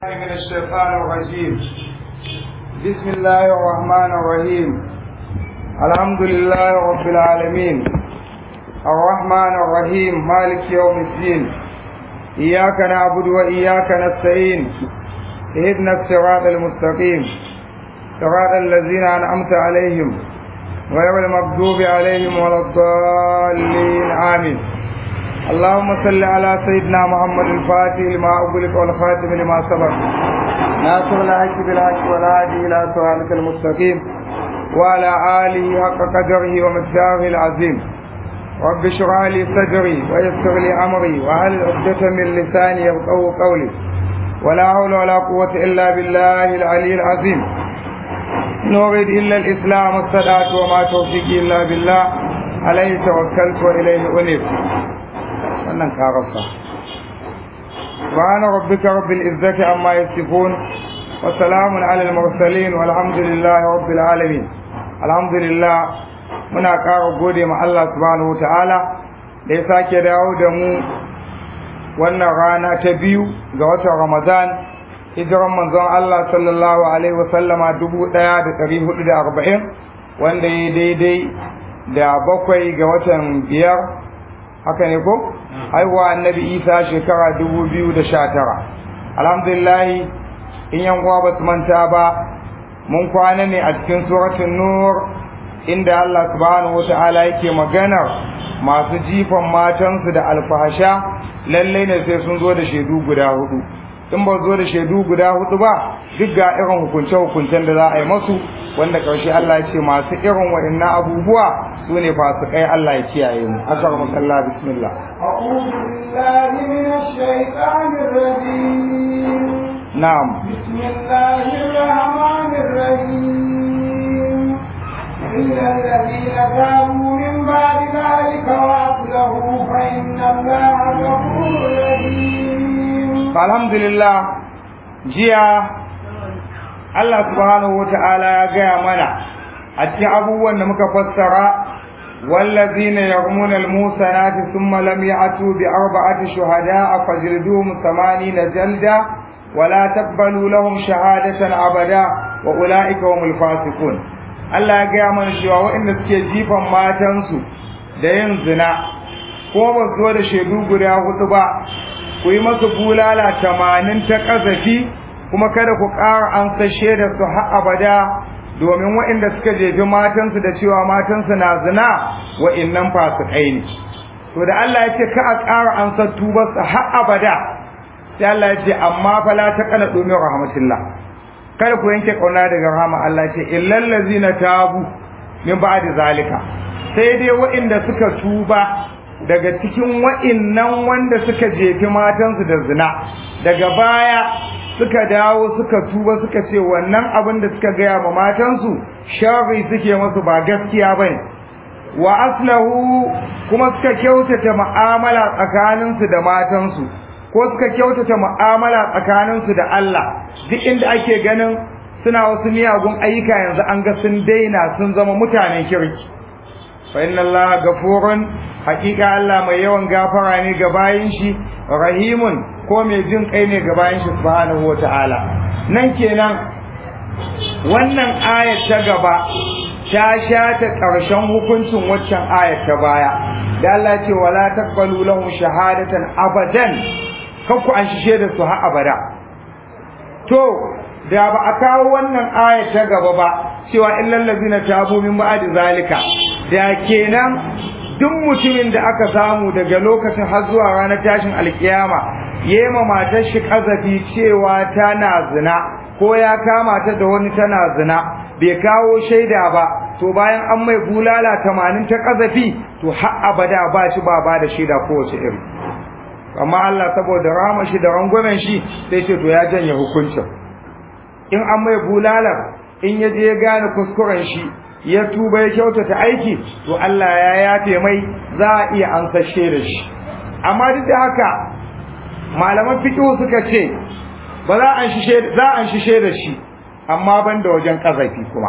من الشيطان الرجيم بسم الله الرحمن الرحيم الحمد لله رب العالمين الرحمن الرحيم مالك يوم الدين إياك نعبد وإياك نستعين اهدنا الصراط المستقيم صراط الذين أنعمت عليهم غير المغضوب عليهم ولا الضالين آمين اللهم صل على سيدنا محمد الفاتح لما أغلق والخاتم لما سبق ناصر الحق بالحق والهادي إلى صراطك المستقيم وعلى آله حق قدره ومقداره العظيم رب اشرح لي صدري ويسر لي أمري وهل عقدة من لساني يفقهوا قولي ولا حول ولا قوة إلا بالله العلي العظيم نريد إلا الإسلام والصلاة وما توفيقي إلا بالله عليه توكلت وإليه أنيب wannan ka rasa subhana rabbika rabbil izzati amma yasifun wa salamun alal mursalin walhamdulillahi rabbil alamin alhamdulillah muna ƙara gode ma Allah subhanahu wataala da ya sake dawo da mu wannan rana ta biyu ga watan Ramadan hijiran manzon Allah sallallahu alaihi wasallama dubu ɗaya da ɗari hudu da arba'in wanda ya daidai da bakwai ga watan biyar haka ne ko haihuwa annabi isa shekara dubu biyu da sha tara alhamdulillah in yan uwa ba su manta ba mun kwana ne a cikin suratun nur inda Allah subhanahu wata'ala yake maganar masu jifan matansu da alfahasha lallai ne sai sun zo da shaidu guda hudu in ba zo da shaidu guda hudu ba duk ga irin hukunce-hukuncen da za a yi masu wanda ƙarshe Allah ya ce masu irin wa'annan abubuwa su ne fasikai Allah ya kiyaye mu asar musalla bismillah أعوذ بالله من الشيطان الرجيم na'am بسم الله الرحمن الرحيم إلا الذين تابوا من بعد ذلك وأصلحوا فإن الله غفور رحيم alhamdulillah jiya Allah subhanahu wata'ala ya gaya mana a cikin abubuwan da muka fassara والذين يرمون الموسنات ثم لم يأتوا بأربعة شهداء فجلدوهم ثمانين جلدة ولا تقبلوا لهم شهادة أبدا وأولئك هم الفاسقون Allah ya gaya mana cewa waɗanda suke jifan matansu da yin zina ko ba su zo da shaidu guda hudu ba ku yi masu bulala tamanin ta ƙazafi kuma kada ku ƙara an sashe da su har abada domin waɗanda suka jefi matansu da cewa matansu na zina wa'innan fasikai ne to da Allah ya ce ka a ƙara an san tubarsa har abada sai Allah ya ce amma fa la taqana domin rahmatillah kada ku yanke kauna daga rahama Allah ce illal ladzina tabu min ba'di zalika sai dai waɗanda suka tuba daga cikin wa'innan wanda suka jefi matansu da zina daga baya suka dawo suka tuba suka ce wannan abin da suka gaya ma matansu sharri suke masu ba gaskiya bane wa aslahu kuma suka kyautata mu'amala tsakaninsu da matansu ko suka kyautata mu'amala tsakaninsu da Allah duk inda ake ganin suna wasu miyagun ayyuka yanzu an ga sun daina sun zama mutanen kirki fa inna Allah gafurun hakika Allah mai yawan gafara ne ga bayin shi rahimun ko mai jin kai ne ga bayin shi subhanahu wataala nan kenan wannan ayat ta gaba ta shata karshen hukuncin waccan ayat ta baya da Allah ce wala taqbalu lahum shahadatan abadan kanku an shishe da su har abada to da ba a kawo wannan ayat ta gaba ba cewa illal ladina tabu min ba'di zalika da kenan duk mutumin da aka samu daga lokacin har zuwa ranar tashin alkiyama yema matar shi kazafi cewa tana zina ko ya kama ta da wani tana zina bai kawo shaida ba to bayan an mai bulala tamanin ta kazafi to har abada ba shi ba ba da shaida kowace iri amma Allah saboda rama shi da rangwamen shi sai ce to ya janye hukuncin in an mai bulalar in ya je ya gane kuskuren shi ya tuba ya kyautata aiki to Allah ya yafe mai za a iya ansashe da shi amma duk da haka malaman fiqh suka ce ba za an shishe za an shishe da shi amma ban da wajen kazafi kuma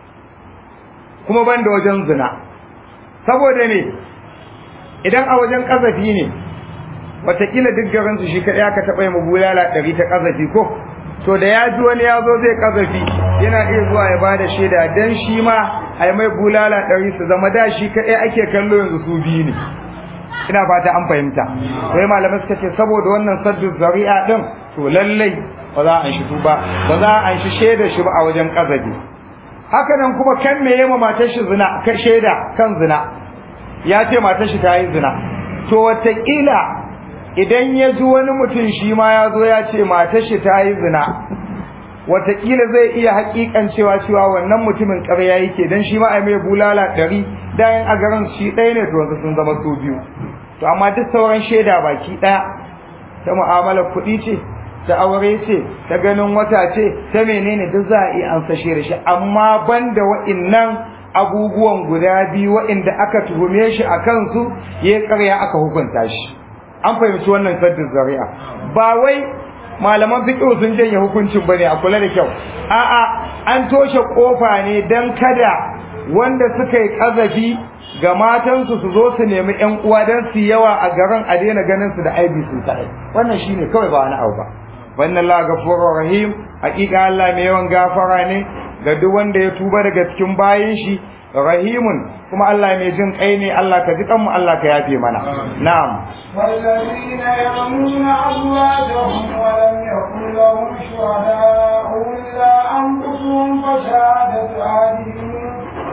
kuma ban da wajen zina saboda ne idan a wajen kazafi ne watakila duk garinsu shi kaɗai aka taɓa yi bulala ɗari ta ƙazafi ko to da ya ji wani ya zo zai kazafi yana iya zuwa ya bada shaida dan shi ma ai mai bulala ɗari su zama da shi kaɗai ake kallo yanzu su biyu ne ina fata an fahimta sai malamai suka ce saboda wannan saddu zari'a din to lallai ba za a an shi ba ba za a an shi shaida shi ba a wajen kazafi haka nan kuma kan me yema matar shi zina ka shaida kan zina ya ce matar shi ta yi zina to wataƙila idan ya ji wani mutum shi ma ya zo ya ce matar shi ta yi zina wataƙila zai iya haƙiƙan cewa cewa wannan mutumin ƙarya yake dan shi ma a mai bulala ɗari dayan a garin shi ɗaya ne to yanzu sun zama su biyu to amma duk sauran shaida baki ɗaya ta mu'amalar kuɗi ce ta aure ce ta ganin wata ce ta menene duk za a iya an sashe da shi amma banda wa'innan abubuwan guda biyu wa'inda aka tuhume shi a kansu ya karya aka hukunta shi an fahimci wannan saddin zari'a ba wai malaman fiqh sun janye hukuncin bane a kula da kyau a'a an toshe kofa ne dan kada wanda suka yi kazafi ga matansu su zo su nemi ƴan uwa dan su yawa a garin a daina ganin su da aibi su kai wannan shine kawai ba wani abu ba wannan la gafurur rahim hakika Allah mai yawan gafara ne ga duk wanda ya tuba daga cikin bayin shi rahimun kuma Allah mai jin kai ne Allah ka ji kanmu Allah ka yafe mana na'am والذين يرمون أزواجهم ولم يكن لهم شهداء إلا أنفسهم فشهادة أحدهم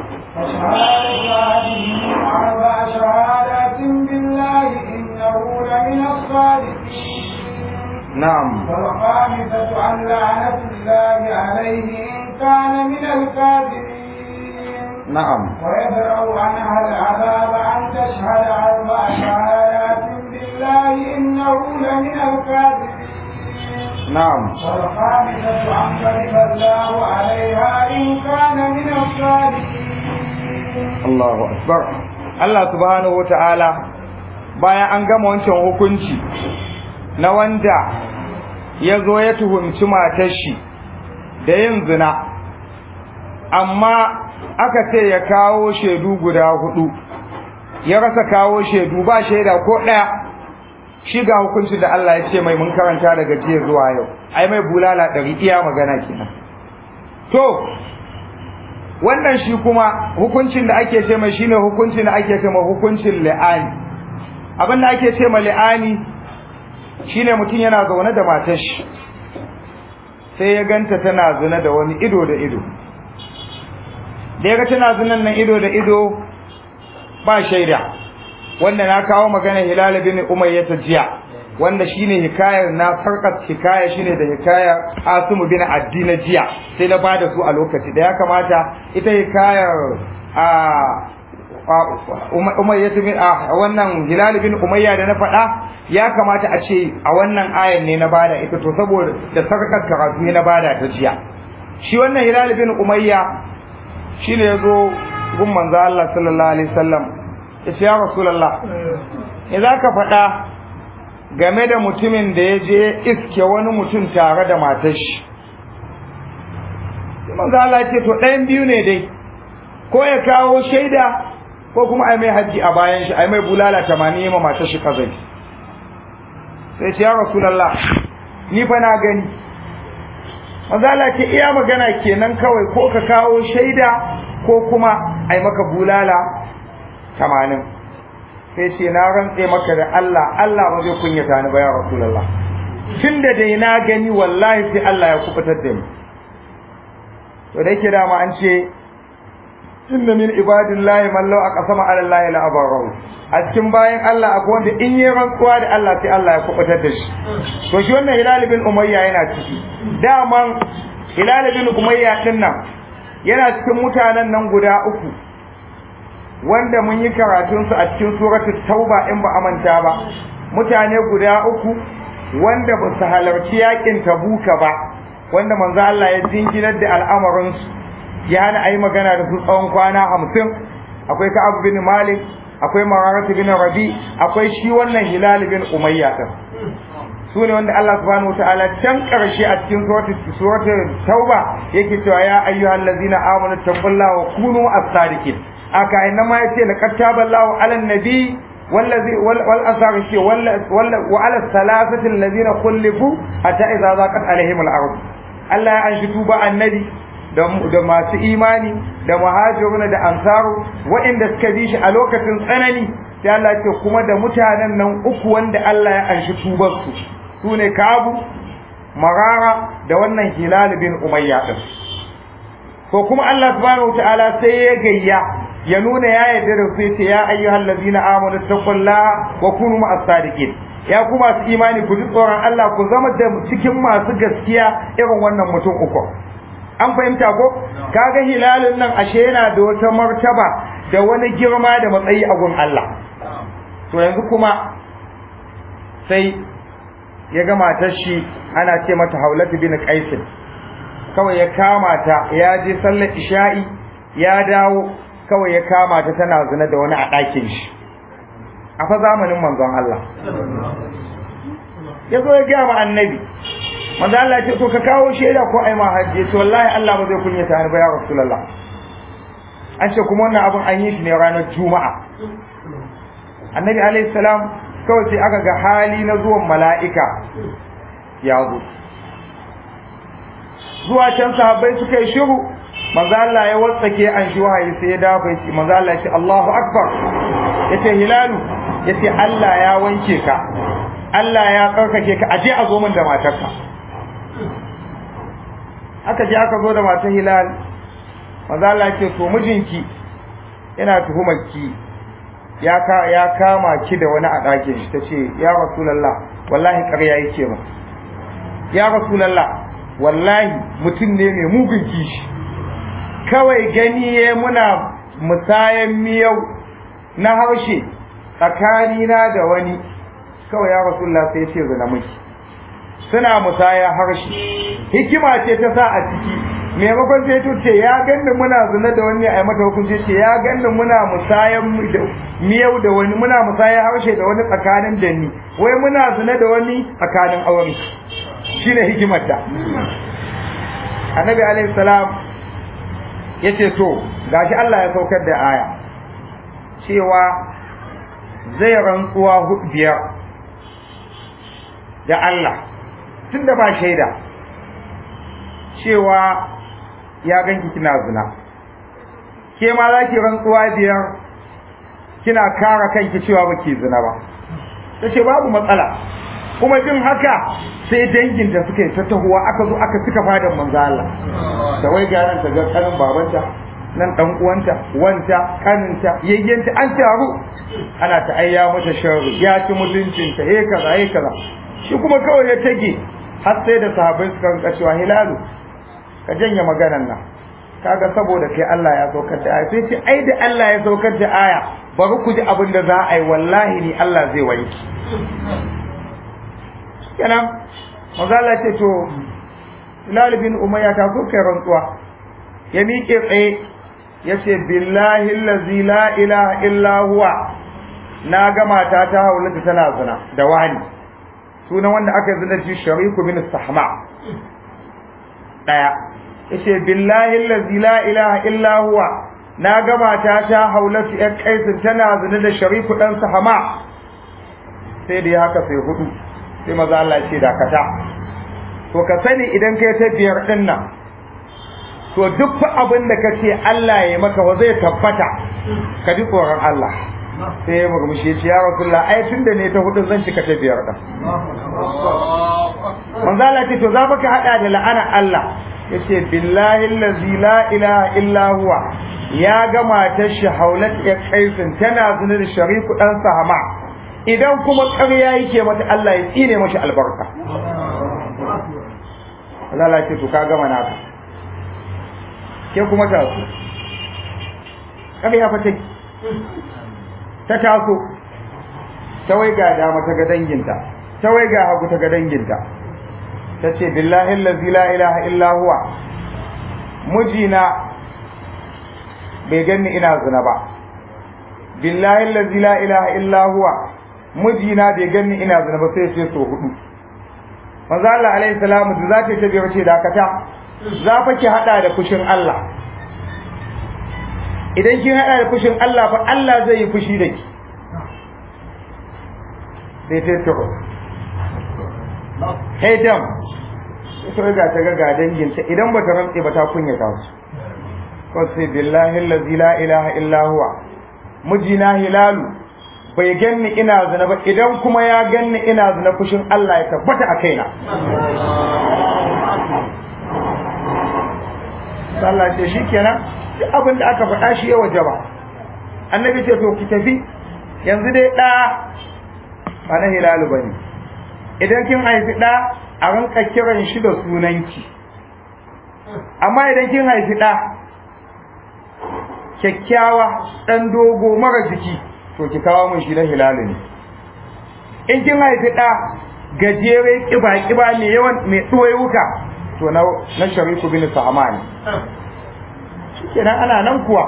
فشهادة أحدهم أربع شهادات بالله إنه لمن الصادقين na'am والخامسة أن لعنة الله عليه إن كان من الكاذبين na'am ويدرأ عنها العذاب أن تشهد أربع شهادات بالله إنه لمن الكاذبين na'am والخامسة أن غضب الله عليها إن كان من الصادقين Allahu akbar Allah subhanahu wata'ala bayan an gama wancan hukunci na wanda ya zo ya tuhumci matar shi da yin zina amma aka ce ya kawo shaidu guda hudu ya rasa kawo shaidu ba shaida ko ɗaya shi ga hukuncin da Allah ya ce mai mun karanta daga jiya zuwa yau ai mai bulala ɗari iya magana kenan to wannan shi kuma hukuncin da ake ce mai shine hukuncin da ake ce mai hukuncin li'ani abin da ake ce mai li'ani shine mutum yana zaune da matar shi sai ya ganta tana zina da wani ido da ido da ya ga tana zinan nan ido da ido ba shaida wanda na kawo magana hilal bin umayya ta jiya wanda shine hikayar na farkat hikaya shine da hikayar asimu bin addina jiya sai na bada su a lokaci da ya kamata ita hikayar a umayya bin a wannan hilal bin umayya da na faɗa ya kamata a ce a wannan ayan ne na bada ita to saboda da sarkar karatu ne na bada ta jiya shi wannan hilal bin umayya shine yazo gun manzo Allah sallallahu alaihi wasallam yace ya rasulullah idan ka faɗa game da mutumin da ya je iske wani mutum tare da matar shi sai manzo Allah ya ce to ɗayan biyu ne dai ko ya kawo shaida ko kuma ai mai haji a bayan shi ai mai bulala 80 ma matar shi kazai sai ce ya rasulullah ni fa na gani manzo Allah ce iya magana kenan kawai ko ka kawo shaida ko kuma ai maka bulala 80 sai ce na rantse maka da Allah Allah ba zai kunyata ni ba ya rasulullah tunda dai na gani wallahi sai Allah ya kubutar da ni to da yake dama an ce inna min ibadillahi man law aqsama ala allahi la abarahu a cikin bayan Allah akwai wanda in yi rantsuwa da Allah sai Allah ya kubutar da shi to shi wannan Hilal bin Umayya yana ciki daman Hilal bin Umayya din nan yana cikin mutanen nan guda uku wanda mun yi karatun su a cikin suratul tauba in ba amanta ba mutane guda uku wanda ba su halarci yakin tabuka ba wanda manzo Allah ya jinginar da al'amarin su ya hana ayi magana da su tsawon kwana hamsin akwai Ka'ab bin Malik akwai Mararat bin Rabi akwai shi wannan Hilal bin Umayya din su ne wanda Allah subhanahu wataala can karshe a cikin suratul tauba yake cewa ya ayyuhal ladzina amanu taqullaha wa kunu as-sadiqin aka inna ma yace laqad taballahu 'alan nabi والذي والأثار الشيء وعلى الثلاثة الذين خلفوا حتى إذا ضاقت عليهم الأرض Allah ya anshi tuba annabi da da masu imani da muhajirun da ansaru waɗanda suka bi shi a lokacin tsanani sai Allah ya ce kuma da mutanen nan uku wanda Allah ya anshi tubar su sune Kabu Marara da wannan Hilal bin Umayya din ko kuma Allah subhanahu wataala sai ya gayya ya nuna ya yarda da su yace ya ayyuhal ladina amanu taqullaha wa kunu ma'as sadiqin ya ku masu imani ku ji tsoron Allah ku zama da cikin masu gaskiya irin wannan mutum uku an fahimta ko kaga hilalin nan ashe yana da wata martaba da wani girma da matsayi a gun Allah to yanzu kuma sai ya ga matar shi ana ce mata Haulatu bin Qais kawai ya kama ta ya je sallar isha'i ya dawo kawai ya kama ta tana zina da wani a ɗakin shi a fa zamanin manzon Allah ya zo ya gaya ma annabi manzon Allah ce to ka kawo shaida ko ai ma hajji to wallahi Allah ba zai kunyata ni ba ya rasulullah an ce kuma wannan abun an yi shi ne ranar juma'a annabi alaihi salam kawai sai aka ga hali na zuwan mala'ika ya zo zuwa can sahabbai suka yi shiru manzo Allah ya watsake an shi wahayi sai ya dafa shi manzo Allah ya ce Allahu akbar yace hilalu yace Allah ya wanke ka Allah ya tsarkake ka aje a zo min da matarka aka je aka zo da matar hilal manzo Allah ya ce to mijinki yana tuhumar ki ya ka ya kama ki da wani a ɗakin shi tace ya rasulullah wallahi ƙarya yake ba ya rasulullah wallahi mutum ne mai mugun kishi kawai gani ya muna musayan miyau na harshe tsakanina da wani kawai ya rasulullah sai ce zina miki suna musaya harshe hikima ce ta sa a ciki maimakon sai to ce ya ganni muna zina da wani a mata hukunci ce ya ganni muna musayan miyau da wani muna musayan harshe da wani tsakanin da ni wai muna zina da wani tsakanin aure shine hikimar ta annabi alaihi salam yace to gashi Allah ya saukar da aya cewa zai rantsuwa biyar da Allah tunda ba shaida cewa ya ganki kina zina ke ma za ki rantsuwa biyar kina kara kanki cewa baki zina ba tace babu matsala kuma jin haka sai danginta suka yi tattahuwa aka zo aka cika fadan manzo Allah da wai garan ta ga kanin babanta nan dan uwanta wanta kaninta yayyanta an taru ana ta ayya mata sharri ya ci mutuncinta eh kaza eh kaza shi kuma kawai ya tage har sai da sahabbai suka rinka cewa hilalu ka janye maganan nan kaga saboda kai Allah ya saukar da aya sai ce ai da Allah ya saukar da aya bari ku ji abin da za a yi wallahi ni Allah zai wanki kenan mazala ce to Hilal bin Umayya ta so kai rantsuwa ya miƙe tsaye ya ce billahi allazi la ilaha illa huwa na ga mata ta haulata tana zina da wani sunan wanda aka yi zina ci shariku bin sahma daya yace billahi allazi la ilaha illa huwa na ga mata ta haulata ya kaisin tana zina da shariku dan sahma sai da ya haka sai hudu sai maza Allah ce dakata to ka sani idan kai ta biyar din nan to duk fa abin da ka ce Allah ya maka wa zai tabbata ka ji tsoron Allah sai ya murmushi ce ya Rasulullah ai tunda ne ta hudu zan cika ta biyar din manzo Allah ce to za ka hada da la'ana Allah yace billahi allazi la ilaha illa huwa ya ga matar shi haulat ya kaisin tana zina da shariku dan sahama idan kuma ƙarya yake mata Allah ya tsine mashi albarka Allah ce to ka gama naka ke kuma ta so ƙarya fa take ta taso ta wai ga dama ta ga danginta ta wai ga hagu ta ga danginta ta ce billahi allazi la ilaha illa huwa mijina bai ganni ina zina ba billahi allazi la ilaha illa huwa mijina bai ganni ina zina ba sai ce so hudu manzo Allah alaihi salamu da zata ta biyar ce dakata za fa ki hada da fushin Allah idan kin hada da fushin Allah fa Allah zai yi fushi da ki sai ta to hey dam to ga ta ga ga danginta idan bata rantse ba ta kunyata su ko sai billahi allazi la ilaha illa huwa mijina hilalu bai ganni ina zina ba idan kuma ya ganni ina zina fushin Allah ya tabbata a kaina Allah ce shikenan duk abin da aka faɗa shi ya wajaba annabi ce to ki tafi yanzu dai ɗa ba na hilalu bane idan kin haifi ɗa a rinka kiran shi da sunanki amma idan kin haifi ɗa kyakkyawa ɗan dogo mara jiki to ki kawo mun shi na hilalu ne in kin haifi ɗa gajere ƙiba ƙiba mai yawan mai ɗoyuka to na na shariku bin sa'ama ne shikenan ana nan kuwa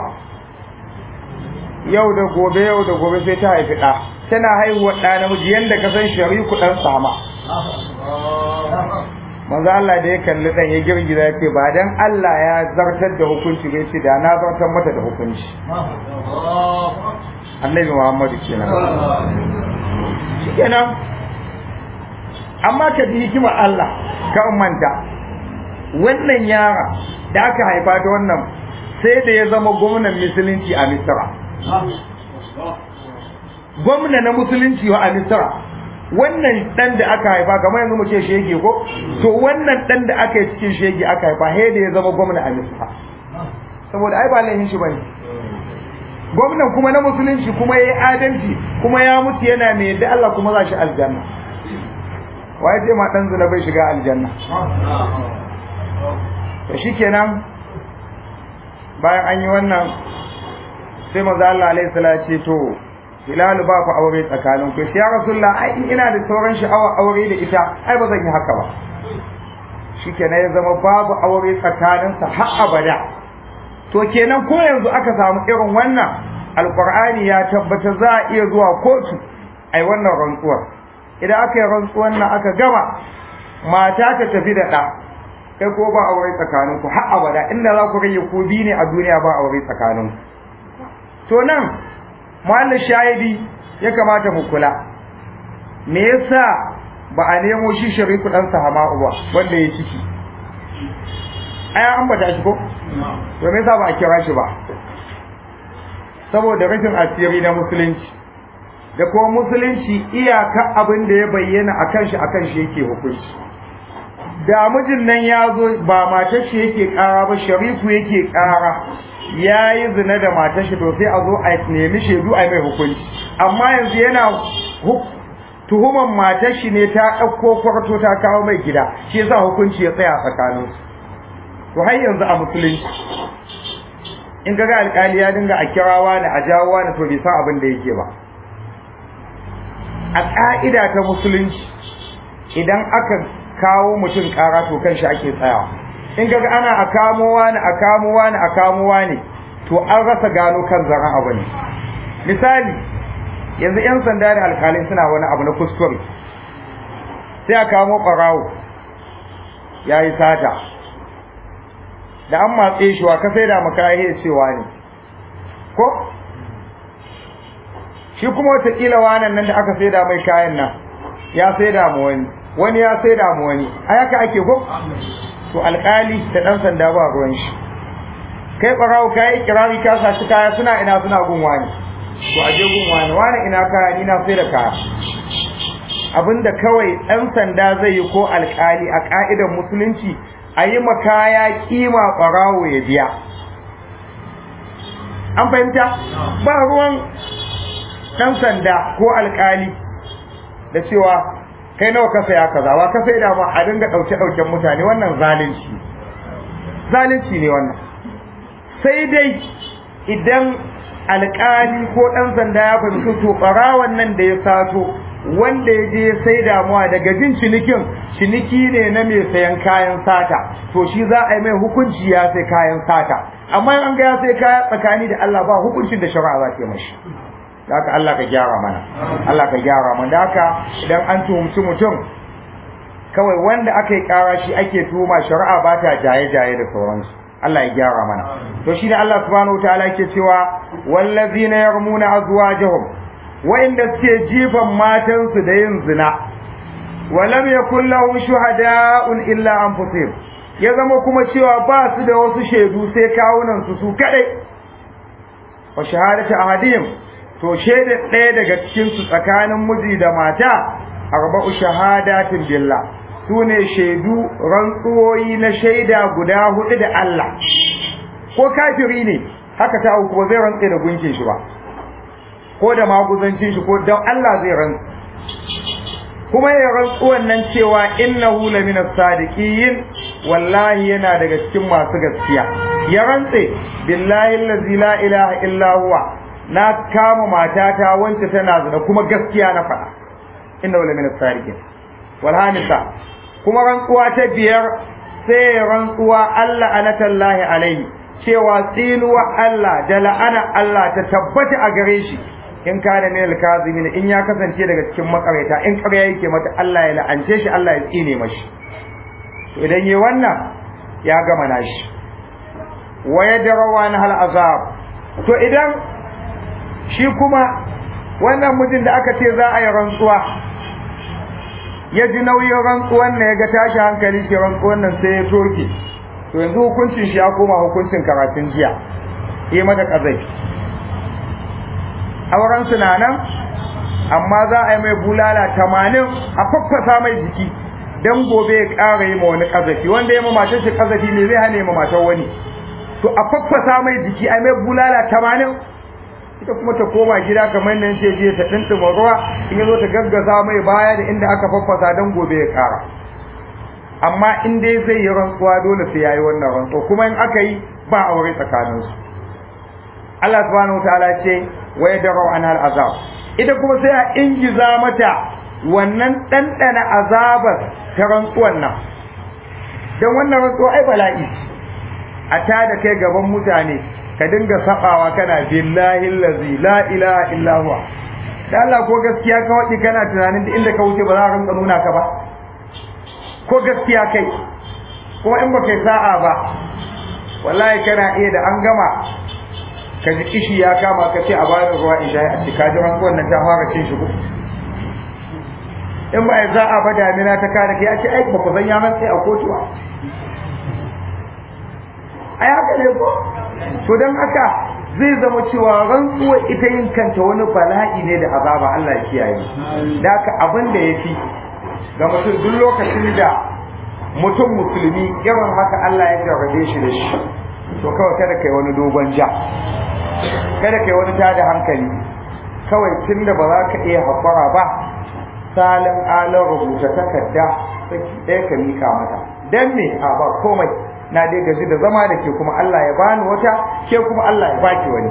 yau da gobe yau da gobe sai ta haifi ɗa tana haihuwa ɗa namiji yadda ka san shariku ɗan sama manzo Allah da ya kalli ɗan ya girgiza ya ce ba dan Allah ya zartar da hukunci bai ce da na zartar mata da hukunci annabi Muhammadu kenan shikenan amma ka ji hikimar Allah ka manta wannan yara da aka haifa ta wannan sai da ya zama gwamnan musulunci a Misra gwamna na musulunci wa a Misra wannan dan da aka haifa kamar yanzu mu ce shege ko to wannan dan da aka yi cikin shege aka haifa he da ya zama gwamna a Misra saboda ai ba laifin shi bane gwamnan kuma na musulunci kuma yayi adalci kuma ya mutu yana mai yadda Allah kuma za shi aljanna waye ce ma dan zina bai shiga aljanna to shikenan bayan an yi wannan sai manzo Allah alaihi salatu ce to Hilalu ba ku aure tsakanin ku sai ya Rasulullah ai in ina da sauran sha'awa aure da ita ai ba zan yi haka ba shikenan ya zama babu aure tsakanin sa har abada to kenan ko yanzu aka samu irin wannan alqur'ani ya tabbata za a iya zuwa kotu ai wannan rantsuwar idan aka yi rantsuwar nan aka gama mata ta tafi da ɗa kai ko ba aure tsakanin ku har abada inda za ku rage ku bi ne a duniya ba aure tsakanin to nan muhallin shahidi ya kamata mu kula me yasa ba a nemo shi shariku dan sahama ba wanda ya ciki ai an bata shi ko to me yasa ba a kira shi ba saboda rashin asiri na musulunci da kuma musulunci iyaka abin da ya bayyana akan shi akan shi yake hukunci da mijin nan ya zo ba matar shi yake kara ba sharifu yake kara ya yi zina da matar shi to sai a zo a nemi shaidu a mai hukunci amma yanzu yana tuhuman matar shi ne ta ɗauko kwarto ta kawo mai gida shi yasa hukunci ya tsaya tsakanin su to har yanzu a musulunci in ga alƙali ya dinga a kirawa da a jawowa da to bai san abin da yake ba a ƙa'ida ta musulunci idan aka kawo mutum ƙara to kan shi ake tsayawa in ga ana a kamowa ne a kamowa ne a kamowa ne to an rasa gano kan zaren abu ne misali yanzu 'yan sanda da alkalai suna wani abu na kuskure sai a kamo ɓarawo ya yi sata da an matse shi wa ka sai da maka ya cewa ne ko shi kuma watakila wanan nan da aka sai da mai kayan nan ya sai da mu wani wani ya sai da mu wani a haka ake ko to alkali da dan sanda ba ruwan shi kai barawo kai kirari ka sa shi kaya suna ina suna gun wani to aje gun wani wani ina kaya ni na sai da kaya abinda kawai dan sanda zai yi ko alkali a ka'idar musulunci a yi makaya kima barawo ya biya an fahimta ba ruwan dan sanda ko alkali da cewa kai nawa ka saya kaza wa ka sai da ma a dinga dauke dauken mutane wannan zalunci zalunci ne wannan sai dai idan alƙali ko ɗan sanda ya fahimci to ɓarawan nan da ya sato wanda ya je sai damuwa daga jin cinikin ciniki ne na mai sayan kayan sata to shi za a yi mai hukunci ya sai kayan sata amma an ga ya sai kaya tsakani da Allah ba hukuncin da shari'a za ta yi mashi da haka Allah ka gyara mana Allah ka gyara mana da haka idan an tuhumci mutum kawai wanda aka yi kara shi ake tuhuma shari'a ba ta jaye-jaye da sauransu Allah ya gyara mana to shi ne Allah subhanahu wataala yake cewa wallazina yarmuna azwajahum wa'inda suke jifan matansu da yin zina walam yakul lahum shuhada'un illa anfusihim ya zama kuma cewa ba su da wasu shaidu sai kawunan su su kadai wa shahadatu ahadihim to shaida ɗaya daga cikin su tsakanin miji da mata arba'u shahadatin billah sune shaidu rantsuwoyi na shaida guda hudu da Allah ko kafiri ne haka ta ko zai rantse da gunkin shi ba ko da maguzancin shi ko dan Allah zai rantse kuma ya rantsu wannan cewa innahu lamina sadiqin wallahi yana daga cikin masu gaskiya ya rantse billahi allazi la ilaha illa huwa na kama matata wance tana zina kuma gaskiya na faɗa innahu lamina sadiqin wal hamisa kuma rantsuwa ta biyar sai rantsuwa Allah anatallahi alaihi cewa tsinuwa Allah da la'ana Allah ta tabbata a gare shi in kana min al-kazimin in ya kasance daga cikin makareta in ƙarya yake mata Allah ya la'ance shi Allah ya tsine mashi to idan yi wannan ya gama nashi wa yadrawa na hal azab to idan shi kuma wannan mutum da aka ce za a yi rantsuwa ya ji nauyin rantsuwan nan ya ga tashi hankali shi rantsuwan nan sai ya toke to yanzu hukuncin shi ya koma hukuncin karatun jiya yi mata kazai auren su na nan amma za a yi mai bulala tamanin a faffasa mai jiki don gobe ya ƙara yi ma wani ƙazafi wanda ya ma matar shi ƙazafi ne zai hane ma matar wani to a faffasa mai jiki a mai bulala tamanin ita kuma ta koma gida kamar nan ce je ta ɗinɗima ruwa in ya zo ta gaggasa mai baya da inda aka faffasa don gobe ya ƙara amma in dai zai yi rantsuwa dole sai ya yi wannan rantsuwa kuma in aka yi ba aure tsakaninsu Allah subhanahu wa ta'ala ce wa yadra'u anha al'azab ita kuma sai a ingiza mata wannan dandana azabar ta rantsuwan nan dan wannan rantsuwa ai bala'i a ta da kai gaban mutane ka dinga sabawa kana billahi allazi la ilaha illa huwa dan Allah ko gaskiya ka wadi kana tunanin da inda ka wuce ba za a rinka nuna ka ba ko gaskiya kai ko in ba kai sa'a ba wallahi kana iya da an gama ka ji kishi ya kama ka ce a bani ruwa in sha a cika ji ran wannan ta fara cin shi in ba za a ba damina ta kare kai a ce ai ba ku san ya sai a kotuwa ai haka ne ko to dan haka zai zama cewa rantsuwa ita yin kanta wani bala'i ne da azaba Allah ya kiyaye da haka abin da yafi ga mutum duk lokacin da mutum musulmi irin haka Allah ya jarrabe shi da shi to kawai kada kai wani dogon ja kada kai wani tada hankali kawai tun da ba za ka iya haƙura ba salin alin rubuta takarda saki ɗaya ka mika mata dan me a ba komai na dai gaji da zama da ke kuma Allah ya bani wata ke kuma Allah ya baki wani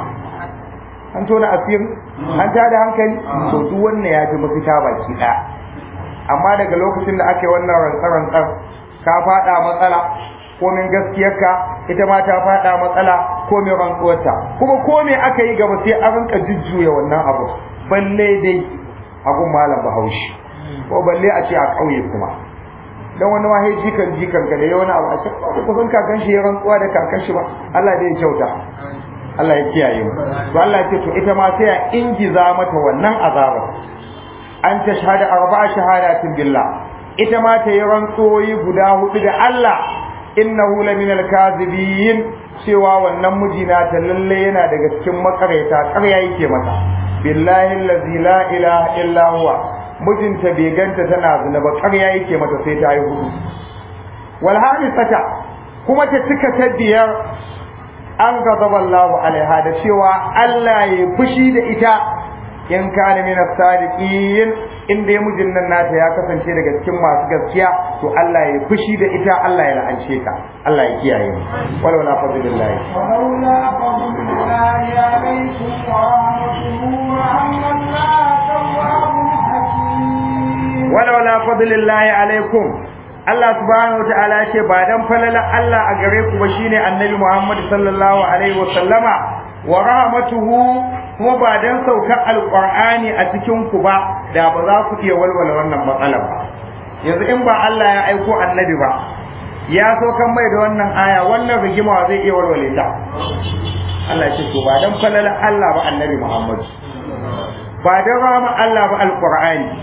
an tona asiri an tada hankali to duk wannan ya ji mafita baki ɗaya amma daga lokacin da aka yi wannan rantsar-rantsar ka faɗa matsala komin gaskiyarka ita ma ta faɗa matsala komin rantsuwarta kuma kome aka yi gaba sai an rinka jujjuya wannan abu balle dai agun malam bahaushe ko balle a ce a ƙauye kuma dan wani ma jikan jikan ka da wani abu a ce ko kusan kakan shi ya rantsuwa da kakan shi ba Allah dai ya kyauta Allah ya kiyaye mu to Allah ya ce to ita ma sai a ingiza mata wannan azabar an ta shahada arba'a shahadatin billah ita ma ta yi rantsoyi guda hudu da Allah innahu laminal kadhibin cewa wannan mijina ta lalle yana daga cikin makareta ƙarya yake mata billahi allazi la ilaha illa huwa mijinta bai ganta tana zina ba ƙarya yake mata sai ta yi hudu wal hadisata kuma ta cika ta biyar an gazaba Allah alaiha da cewa Allah ya fushi da ita in kana min as-sadiqin inda ya mijin nan nata ya kasance daga cikin masu gaskiya to Allah ya fushi da ita Allah ya la'ance ka Allah ya kiyaye mu wala wala fadlillah ولولا فضل الله عليكم ورحمته وأن الله تواب حكيم wala wala fadlillah alaikum Allah subhanahu wataala ce ba dan falala Allah a gare ku ba shine Annabi Muhammad sallallahu alaihi wa sallama wa rahmatuhu kuma ba dan saukar alqur'ani a cikin ku ba da ba za ku iya walwala wannan matsalar ba yanzu in ba Allah ya aiko annabi ba ya saukan mai da wannan aya wannan rigima zai iya walwale ta Allah ce to ba dan falala Allah ba annabi Muhammad ba dan rahama Allah ba alqur'ani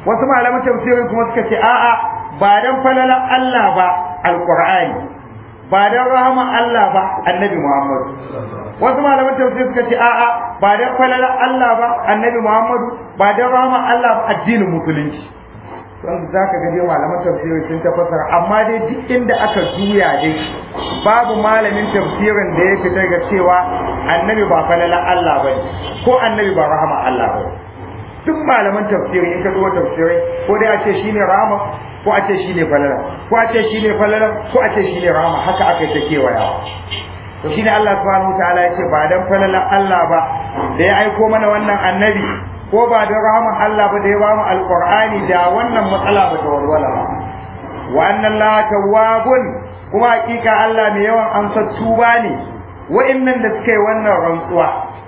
wasu malaman tafsirin kuma suka ce a'a ba dan falalan Allah ba alqur'ani ba dan rahama Allah ba annabi Muhammad wasu malaman tafsir suka ce a'a ba dan falalan Allah ba annabi Muhammad ba dan rahama Allah ba addinin musulunci don za ka gaje malaman tafsiri sun tafasara amma dai duk inda aka juya dai babu malamin tafsirin da ya fita ga cewa annabi ba falalan Allah ba ko annabi ba rahama Allah ba duk malaman tafsiri in ka zo tafsirai ko dai a ce shine rahama ko a ce shine falala ko a ce shine falala ko a ce shine rahama haka aka ta kewayawa to shine Allah subhanahu wataala ya ce ba dan falalan Allah ba da ya aiko mana wannan annabi ko ba da rahama Allah ba da ya bamu alqur'ani da wannan matsala ba ta walwala ba wa anna Allah tawwabun kuma hakika Allah mai yawan amsar tuba ne wa'annan da suka yi wannan rantsuwa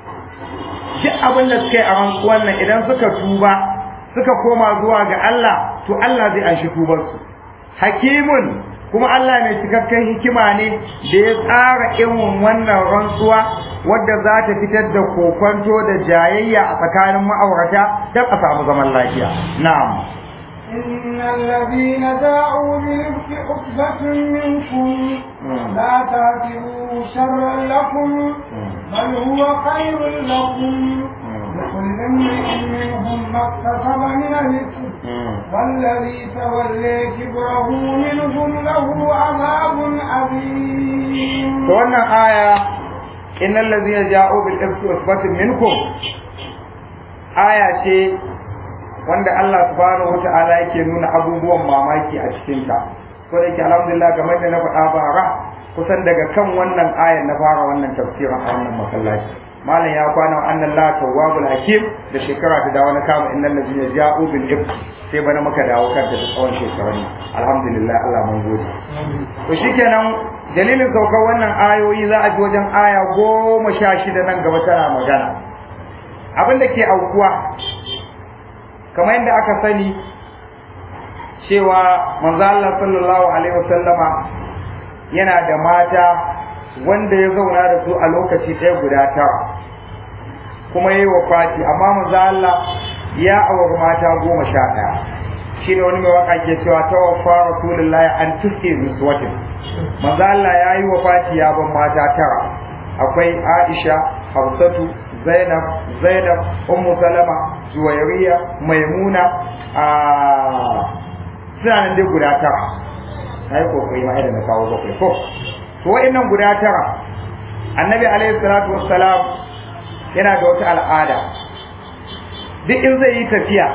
duk abin da suka yi a rantsuwan nan idan suka tuba suka koma zuwa ga Allah to Allah zai anshi tubarsu hakimun kuma Allah mai cikakken hikima ne da ya tsara irin wannan rantsuwa wadda za ta fitar da kokonto da jayayya a tsakanin ma'aurata don a samu zaman lafiya na'am إن الذين جاءوا بالإفك عقبة منكم لا تعتبروا شرا لكم بل هو خير لكم لكل امرئ منهم ما اكتسب من الإثم والذي تولى كبره منهم له عذاب عظيم. wannan aya innal ladhina ja'u bil ifki usbatun minkum aya ce wanda Allah subhanahu wata'ala yake nuna abubuwan mamaki a cikin ta ko da yake alhamdulillah kamar da na faɗa bara kusan daga kan wannan ayan na fara wannan tafsirin a wannan masallaci malam ya kwana annan la tawwabul hakim da shekara ta dawo na kama innal ladina ja'u bil ifk sai bana maka dawo kanta da tsawon shekarun alhamdulillah Allah mun gode to shikenan dalilin saukar wannan ayoyi za a ji wajen aya goma sha shida nan gaba tana magana abin da ke aukuwa kamar yadda aka sani cewa manzo Allah sallallahu alaihi wasallama yana da mata wanda ya zauna da su a lokaci ɗaya guda tara kuma yayi wafati amma manzo Allah ya auri mata goma sha ɗaya shine wani mai waka ke cewa tawaffa rasulullahi an tuske miswatin manzo Allah ya yi wafati ya ban mata tara akwai Aisha Hafsatu Zainab Zainab Ummu Salama Juwairiya Maimuna a suna nan dai guda tara na yi kokari ma idan na kawo bakwai ko to wa'annan guda tara annabi alaihi salatu wassalam yana da wata al'ada duk in zai yi tafiya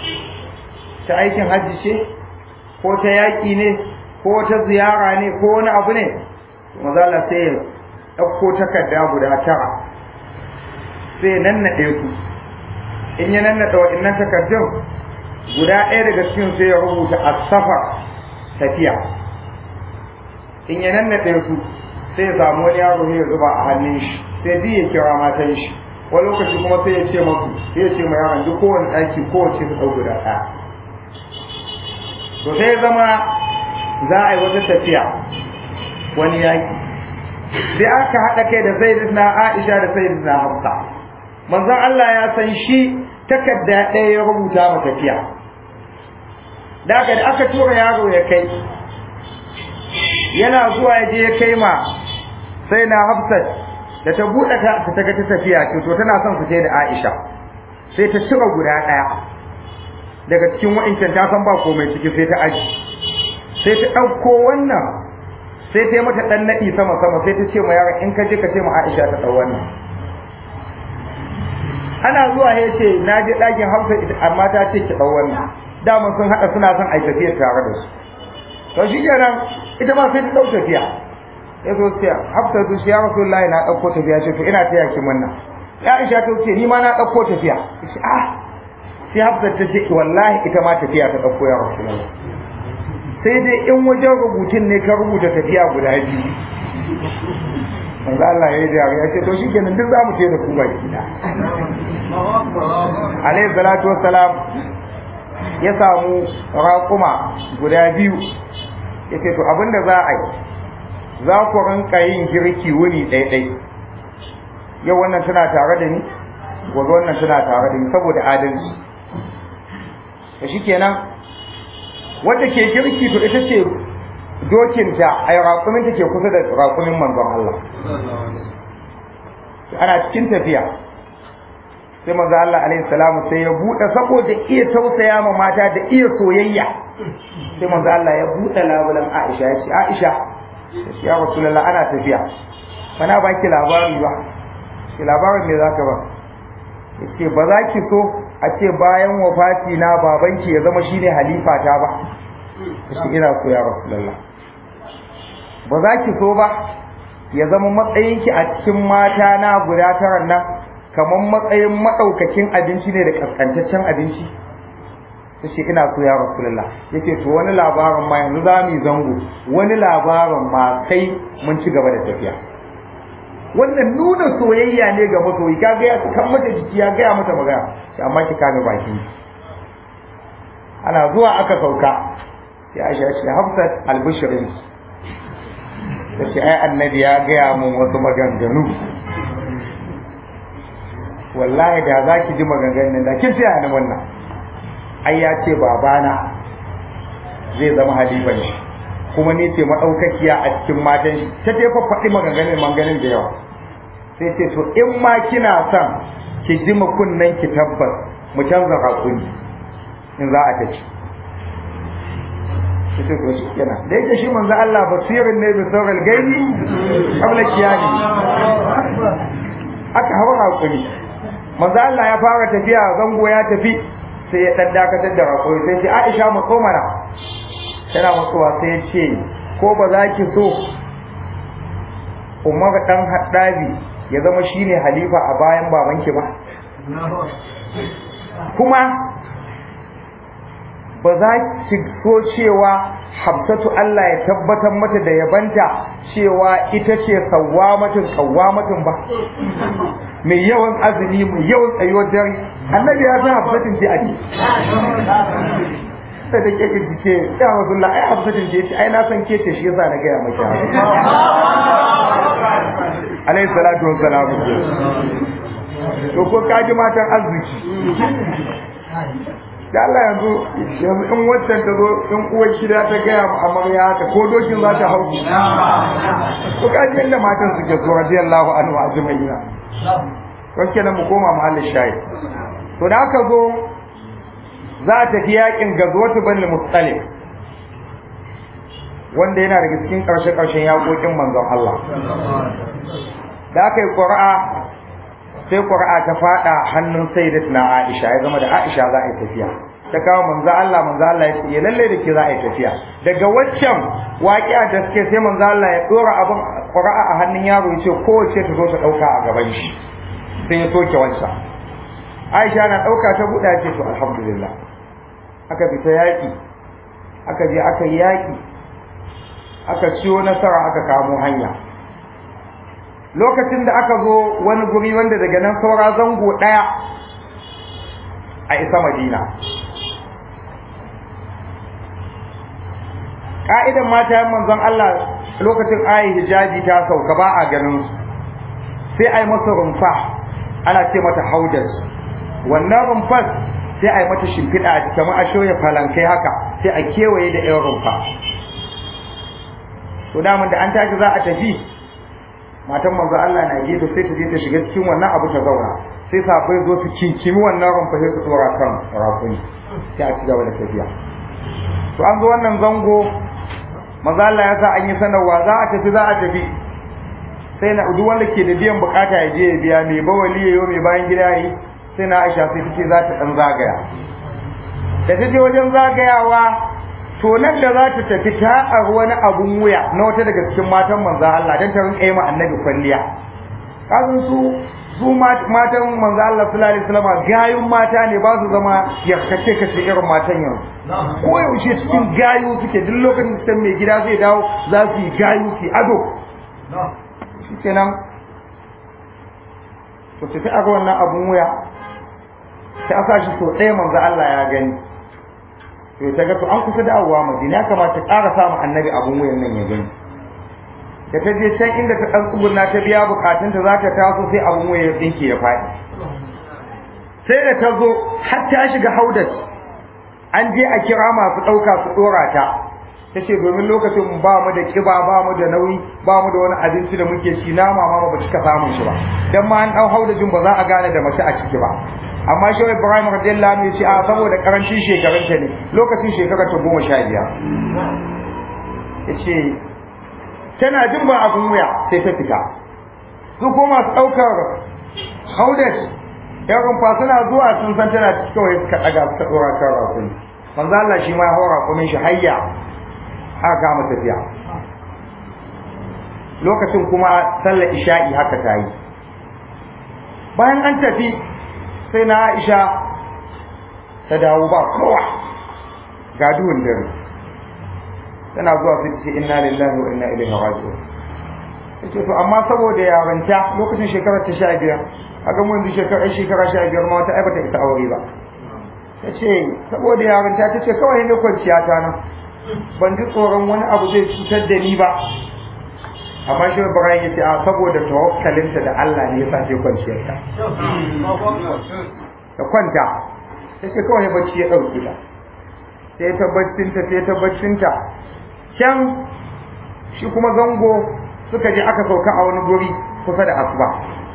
ta aikin hajji ce ko ta yaƙi ne ko ta ziyara ne ko wani abu ne maza Allah sai ya ɗauko takarda guda tara sai ya nannaɗe su in ya nannaɗe waɗannan takardun guda ɗaya daga cikin sai ya rubuta a safar tafiya in ya nannaɗe su sai ya samu wani yaro ya zuba a hannun shi sai duk ya kira matan shi wani lokaci kuma sai ya ce masu sai ya ce ma yaron duk kowane ɗaki kowace su ɗau guda ɗaya to sai zama za a yi wata tafiya wani yaƙi sai aka haɗa kai da sayyidina Aisha da sayyidina Hafsa manzon Allah ya san shi takarda ɗaya ya rubuta ma tafiya da da aka tura yaro ya kai yana zuwa ya je ya kai ma sai na Hafsat da ta buɗe ta ta ga ta tafiya ce to tana son su je da Aisha sai ta cire guda ɗaya daga cikin wa'incan ta san ba komai ciki sai ta aji sai ta ɗauko wannan sai ta yi mata ɗan naɗi sama sama sai ta ce ma yaron in ka je ka ce ma Aisha ta ɗau wannan ana zuwa ya ce na je ɗakin Hafsa amma ta ce ki ɗau wannan dama sun haɗa suna son a tafiya tare da su to shi kenan ita ma sai ta ɗau tafiya ya zo ce Hafsa ta ce ya Rasulullahi na ɗauko tafiya ce to ina taya ki munna ya Aisha ta ce ni ma na ɗauko tafiya ce ah sai Hafsa ta ce wallahi ita ma tafiya ta ɗauko ya Rasulullahi sai dai in wajen rubutun ne ka rubuta tafiya guda biyu manzo Allah ya yi da ya ce to shikenan duk zamu ce da ku baki da alayhi salatu wassalam ya samu raƙuma guda biyu ya ce to abinda za a yi za ku rinka yin girki wuni ɗaiɗai yau wannan tana tare da ni gobe wannan tana tare da ni saboda adalci da shikenan wanda ke kirki to ita ce dokinta ai raƙumin take kusa da raƙumin manzon Allah ana cikin tafiya sai manzo Allah alaihi salamu sai ya bude saboda iya tausaya ma mata da iya soyayya sai manzo Allah ya bude labulan Aisha ya ce Aisha ya Rasulullah ana tafiya bana baki labari ba ki labarin me zaka ba yace ba za ki so a ce bayan wafati na babanki ya zama shine halifa ta ba yace ina so ya Rasulullah ba za ki so ba ya zama matsayinki a cikin mata na guda tara nan kamar matsayin maɗaukakin abinci ne da ƙasƙantaccen abinci ta ce ina so ya rasulullah yake to wani labarin ma yanzu za mu yi zango wani labarin ma kai mun ci gaba da tafiya wannan nuna soyayya ne ga masoyi ka ga ya kan mata jiki ya gaya mata magana sai amma ki kame baki ana zuwa aka sauka sai Aisha ce Hafsat albishirin ta ce ai annabi ya gaya mun wasu maganganu wallahi da za ki ji maganganun da kin tsaya ni wannan ai ya ce babana zai zama halifa ne kuma ni ce madaukakiya a cikin matan shi ta ce fa faɗi maganganun maganganun da yawa sai ce to in ma kina son ki ji kunnen ki tabbas mu canza hakuri in za a tafi ita ko shi kenan da yake shi manzo Allah basirin ne bi saural gaibi qabla kiyani aka hawa hakuri manzo Allah ya fara tafiya zango ya tafi sai ya dan dakatar da hakuri sai ce Aisha mu mana tana matsuwa sai ya ce ko ba za ki so Umar dan Haddabi ya zama shine halifa a bayan babanki ba kuma ba za ki so cewa Hafsatu Allah ya tabbatar mata da yabanta cewa ita ce sawwamatin qawwamatin ba mai yawan azumi mai yawan tsayuwar dare annabi ya san Hafsatin ce ake sai da kake ce ya Rasulullah ai Hafsatin ce ai na san ke ce shi yasa na gaya maki alayhi salatu wassalam to ko kaji matan arziki da Allah yanzu yanzu in waccan ta zo in uwar gida ta gaya mu amarya haka ko dokin za ta hau ko kaji yadda matan suke so radiyallahu anhu azmaina don kenan mu koma mahallin shayi to da aka zo za a tafi yakin gazwatu bani mustalif wanda yana daga cikin karshe karshen yakokin manzon Allah da aka yi ƙura'a sai ƙura'a ta faɗa hannun sayyidatuna Aisha ya zama da Aisha za a yi tafiya ta kawo manzo Allah manzo Allah ya ce lalle da ke za a yi tafiya daga waccan waƙiya da suke sai manzo Allah ya dora abin ƙura'a a hannun yaro ya ce kowace ta zo ta ɗauka a gaban shi sai ya soke wancan Aisha na ɗauka ta buɗa ce to alhamdulillah aka fita yaƙi aka je aka yi yaƙi aka ciwo nasara aka kamo hanya lokacin da aka zo wani guri wanda daga nan saura zango ɗaya a isa madina ƙa'idan mata yan manzon Allah lokacin ayi hijabi ta sauka ba a ganin su sai a yi masa rumfa ana ce mata haudar wannan rumfar sai a yi mata shimfiɗa a kamar a shoya falankai haka sai a kewaye da yan rumfa to daman da an tashi za a tafi matan manzo Allah na gefe sai ta je ta shiga cikin wannan abu ta zauna sai safai zo su kinkimi wannan rumfa sai su tsora kan rafuni sai a ci gaba da tafiya to an zo wannan zango manzo Allah ya sa an yi sanarwa za a tafi za a tafi sai na duk wanda ke da biyan bukata ya je ya biya mai bawali yayo mai bayan gida yi sai na Aisha sai tace za ta dan zagaya da ta je wajen zagayawa to nan da za ta tafi ta a wani abun wuya na wata daga cikin matan manzan Allah don ta rinka yi ma annabi kwalliya kasan su su matan manzan Allah sallallahu alaihi wasallam gayun mata ne ba su zama yarkace kace irin matan yanzu ko yaushe cikin gayu suke duk lokacin da mai gida zai dawo za su yi gayu su ado shikenan to ta a wannan abun wuya ta sa shi so ɗaya manzan Allah ya gani to ta ga to an kusa dawowa madina ya kamata ƙara samu annabi abun wuyan nan ya gani da ta je can inda ta ɗan tsuguna ta biya bukatunta za ta taso sai abun wuya ya tsinke ya faɗi sai da ta zo har ta shiga haudat an je a kira masu ɗauka su ɗora ta ta ce domin lokacin ba mu da kiba ba mu da nauyi ba mu da wani abinci da muke ci nama ma ba cika samun shi ba dan ma an ɗau haudajin ba za a gane da mace a ciki ba amma shi Ibrahim radiyallahu anhu ya ce a saboda karancin shekarunta ne lokacin shekarar ta goma sha biyar ya ce tana jin ba abin wuya sai ta fita su kuma masu ɗaukar haudaj yan rumfa suna zuwa sun san tana kawai suka ɗaga suka ɗora kan rakuni manzo Allah shi ma ya haura rakunin shi hayya aka kama tafiya lokacin kuma sallar isha'i haka ta yi bayan an tafi sai na Aisha ta dawo ba kowa ga duhun dare tana zuwa su ce inna lillahi wa inna ilaihi raji'un yace to amma saboda yaranta lokacin shekarar ta sha biyar a ga mun shekarar shekara sha biyar ma wata aibata ita aure ba ta ce saboda yaranta ta ce kawai ne kwanciya ta nan ban ji tsoron wani abu zai cutar da ni ba amma shi Ibrahim ya ce a saboda tawakkalinta da Allah ne ya sa ta kwanciyar ta ta kwanta ta ce kawai bacci ya ɗauki ta sai ta baccinta sai ta baccinta can shi kuma zango suka je aka sauka a wani guri kusa da asuba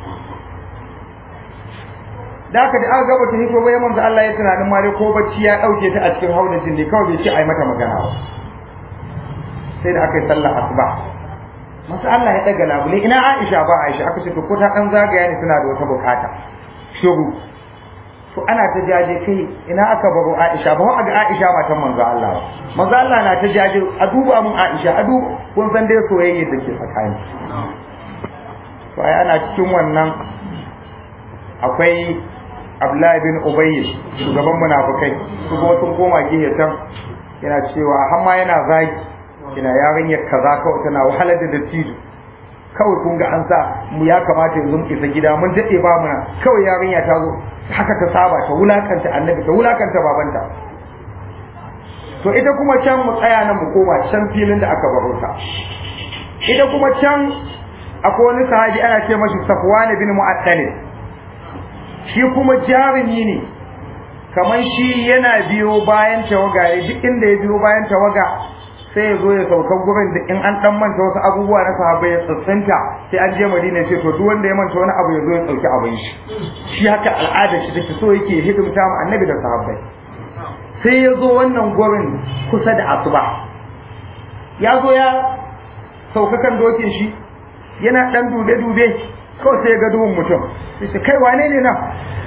da aka da aka gaba ta hito bai manzo Allah ya tunanin ma dai ko bacci ya dauke ta a cikin haudacin ne kawai bai ce ai mata magana ba sai da aka yi sallar asuba masu Allah ya daga labule ina Aisha ba Aisha aka ce to ko ta dan zagaya ne tana da wata bukata shiru to ana ta jaje kai ina aka baro Aisha ba wa ga Aisha matan manzo Allah manzo Allah na ta jaje a duba mun Aisha a duba kun san dai soyayya da ke tsakani to ai ana cikin wannan akwai Abdullahi bin Ubay shugaban munafikai su kuma sun koma gehe can yana cewa har ma yana zagi ina yarinyar kaza kawai tana wahalar da dattijo kawai kun ga an sa mu ya kamata yanzu mu isa gida mun dade ba muna kawai yarinya ta zo haka ta saba ta wulakanta annabi ta wulakanta babanta to ita kuma can mu tsaya nan mu koma can filin da aka baro ta ita kuma can akwai wani sahabi ana ce mashi Safwan bin Mu'attal shi kuma jarumi ne kamar shi yana biyo bayan tawaga duk inda ya biyo bayan tawaga sai ya zo ya sauka gurin da in an dan manta wasu abubuwa na sahabbai ya tsatsanta sai an je Madina ce to duk wanda ya manta wani abu ya zo ya dauki abin shi shi haka al'ada shi take so yake hidimta mu annabi da sahabbai sai ya zo wannan gurin kusa da asuba ya zo ya sauka kan dokin shi yana dan dube dube kawai sai ya ga duhun mutum sai ce kai wane ne nan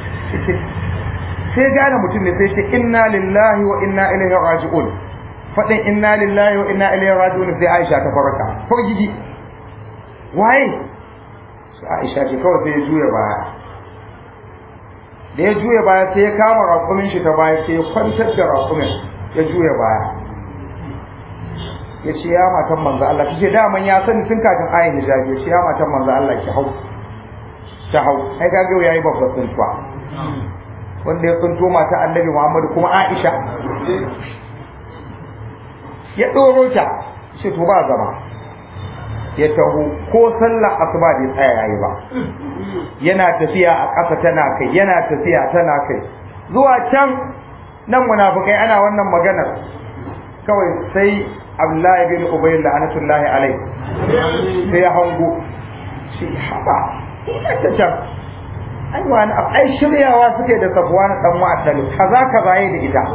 sai gane mutum ne sai ce inna lillahi wa inna ilaihi raji'un faɗin inna lillahi wa inna ilaihi raji'un sai Aisha ta farka fargigi waye sai Aisha ce kawai sai ya juya baya da ya juya baya sai ya kama rakumin shi ta baya sai ya kwantar da rakumin ya juya baya ya ce ya matan manzo Allah kace daman ya sani tun kafin ayin hijabi ya ce ya matan manzo Allah ki hau ta hau ai kaga yayi babban tsuntuwa wanda ya tsunto mata annabi Muhammad kuma Aisha ya ɗoro ta shi to ba zama ya taho ko sallar asuba bai tsaya yayi ba yana tafiya a ƙasa tana kai yana tafiya tana kai zuwa can nan munafikai ana wannan maganar kawai sai Abdullahi bin Ubay la'anatullahi alaihi sai ya hango shi haba ta can ai wani ai shiryawa suke da sabuwa na dan wa'adal kaza kaza yayi da ita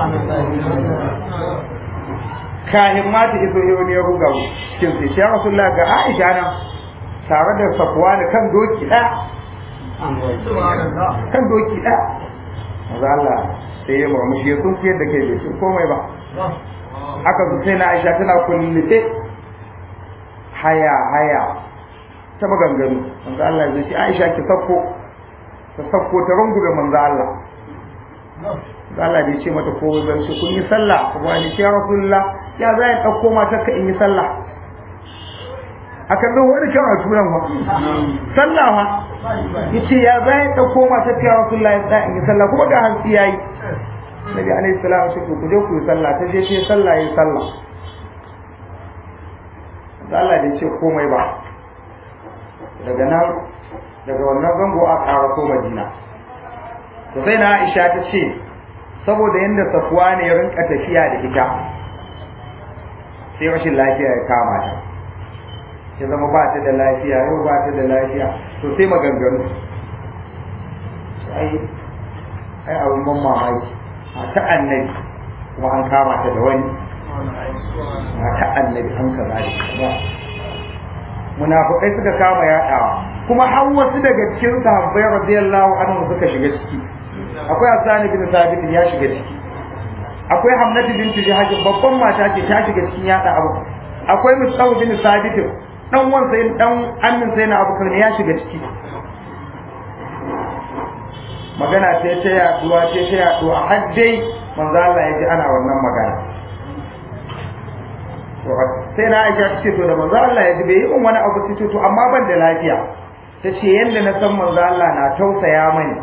kahin ma ta iso yau ne ya buga cikin sai ya rasulullah ga Aisha nan tare da Safwan kan doki ɗaya kan doki ɗaya maza Allah sai ya murmushi ya sun fiyar da kai bai sun komai ba aka zo sai na Aisha tana kullite haya haya ta maganganu manzo Allah ya ce Aisha ki sakko ta sakko ta rungume manzo Allah manzo Allah bai ce mata ko zan ce kun yi sallah kuma ni ce ya rasulullah ya za ya ɗauko matarka in yi sallah a kan zo wani kyan a turan ba sallah ba ya ce ya za ya ɗauko matarka ya rasu ya tsaya in yi sallah kuma ga hantsi ya yi nabi alaihi salam ce ku je ku yi sallah ta je ta yi sallah ya yi sallah da Allah bai ce komai ba daga nan daga wannan zango a ƙara ko madina to sai na Aisha ta ce saboda yadda safuwa ne ya rinka tafiya da ita sai rashin lafiya ya kama ta ya zama ba ta da lafiya yau ba ta da lafiya to sai maganganu ai ai abin ban mamaki a ta annabi kuma an kama ta da wani a ta annabi an kaza da kaza munafikai suka kama yaɗawa kuma har wasu daga cikin sahabbai radiyallahu anhu suka shiga ciki akwai Hassan bin Sabit ya shiga ciki akwai Hamnatu bint Jahaj babban mata ce ta shiga cikin yada abu akwai Musaw bin Sabit dan wan sai dan annin sai na Abu Bakar ya shiga ciki magana ce ta yaduwa ce ta yaduwa har dai manzo Allah ya ji ana wannan magana sai na aisha ta ce to da manzo Allah ya ji bai yi min wani abu sai to amma ban da lafiya ta ce yadda na san manzo Allah na tausaya mani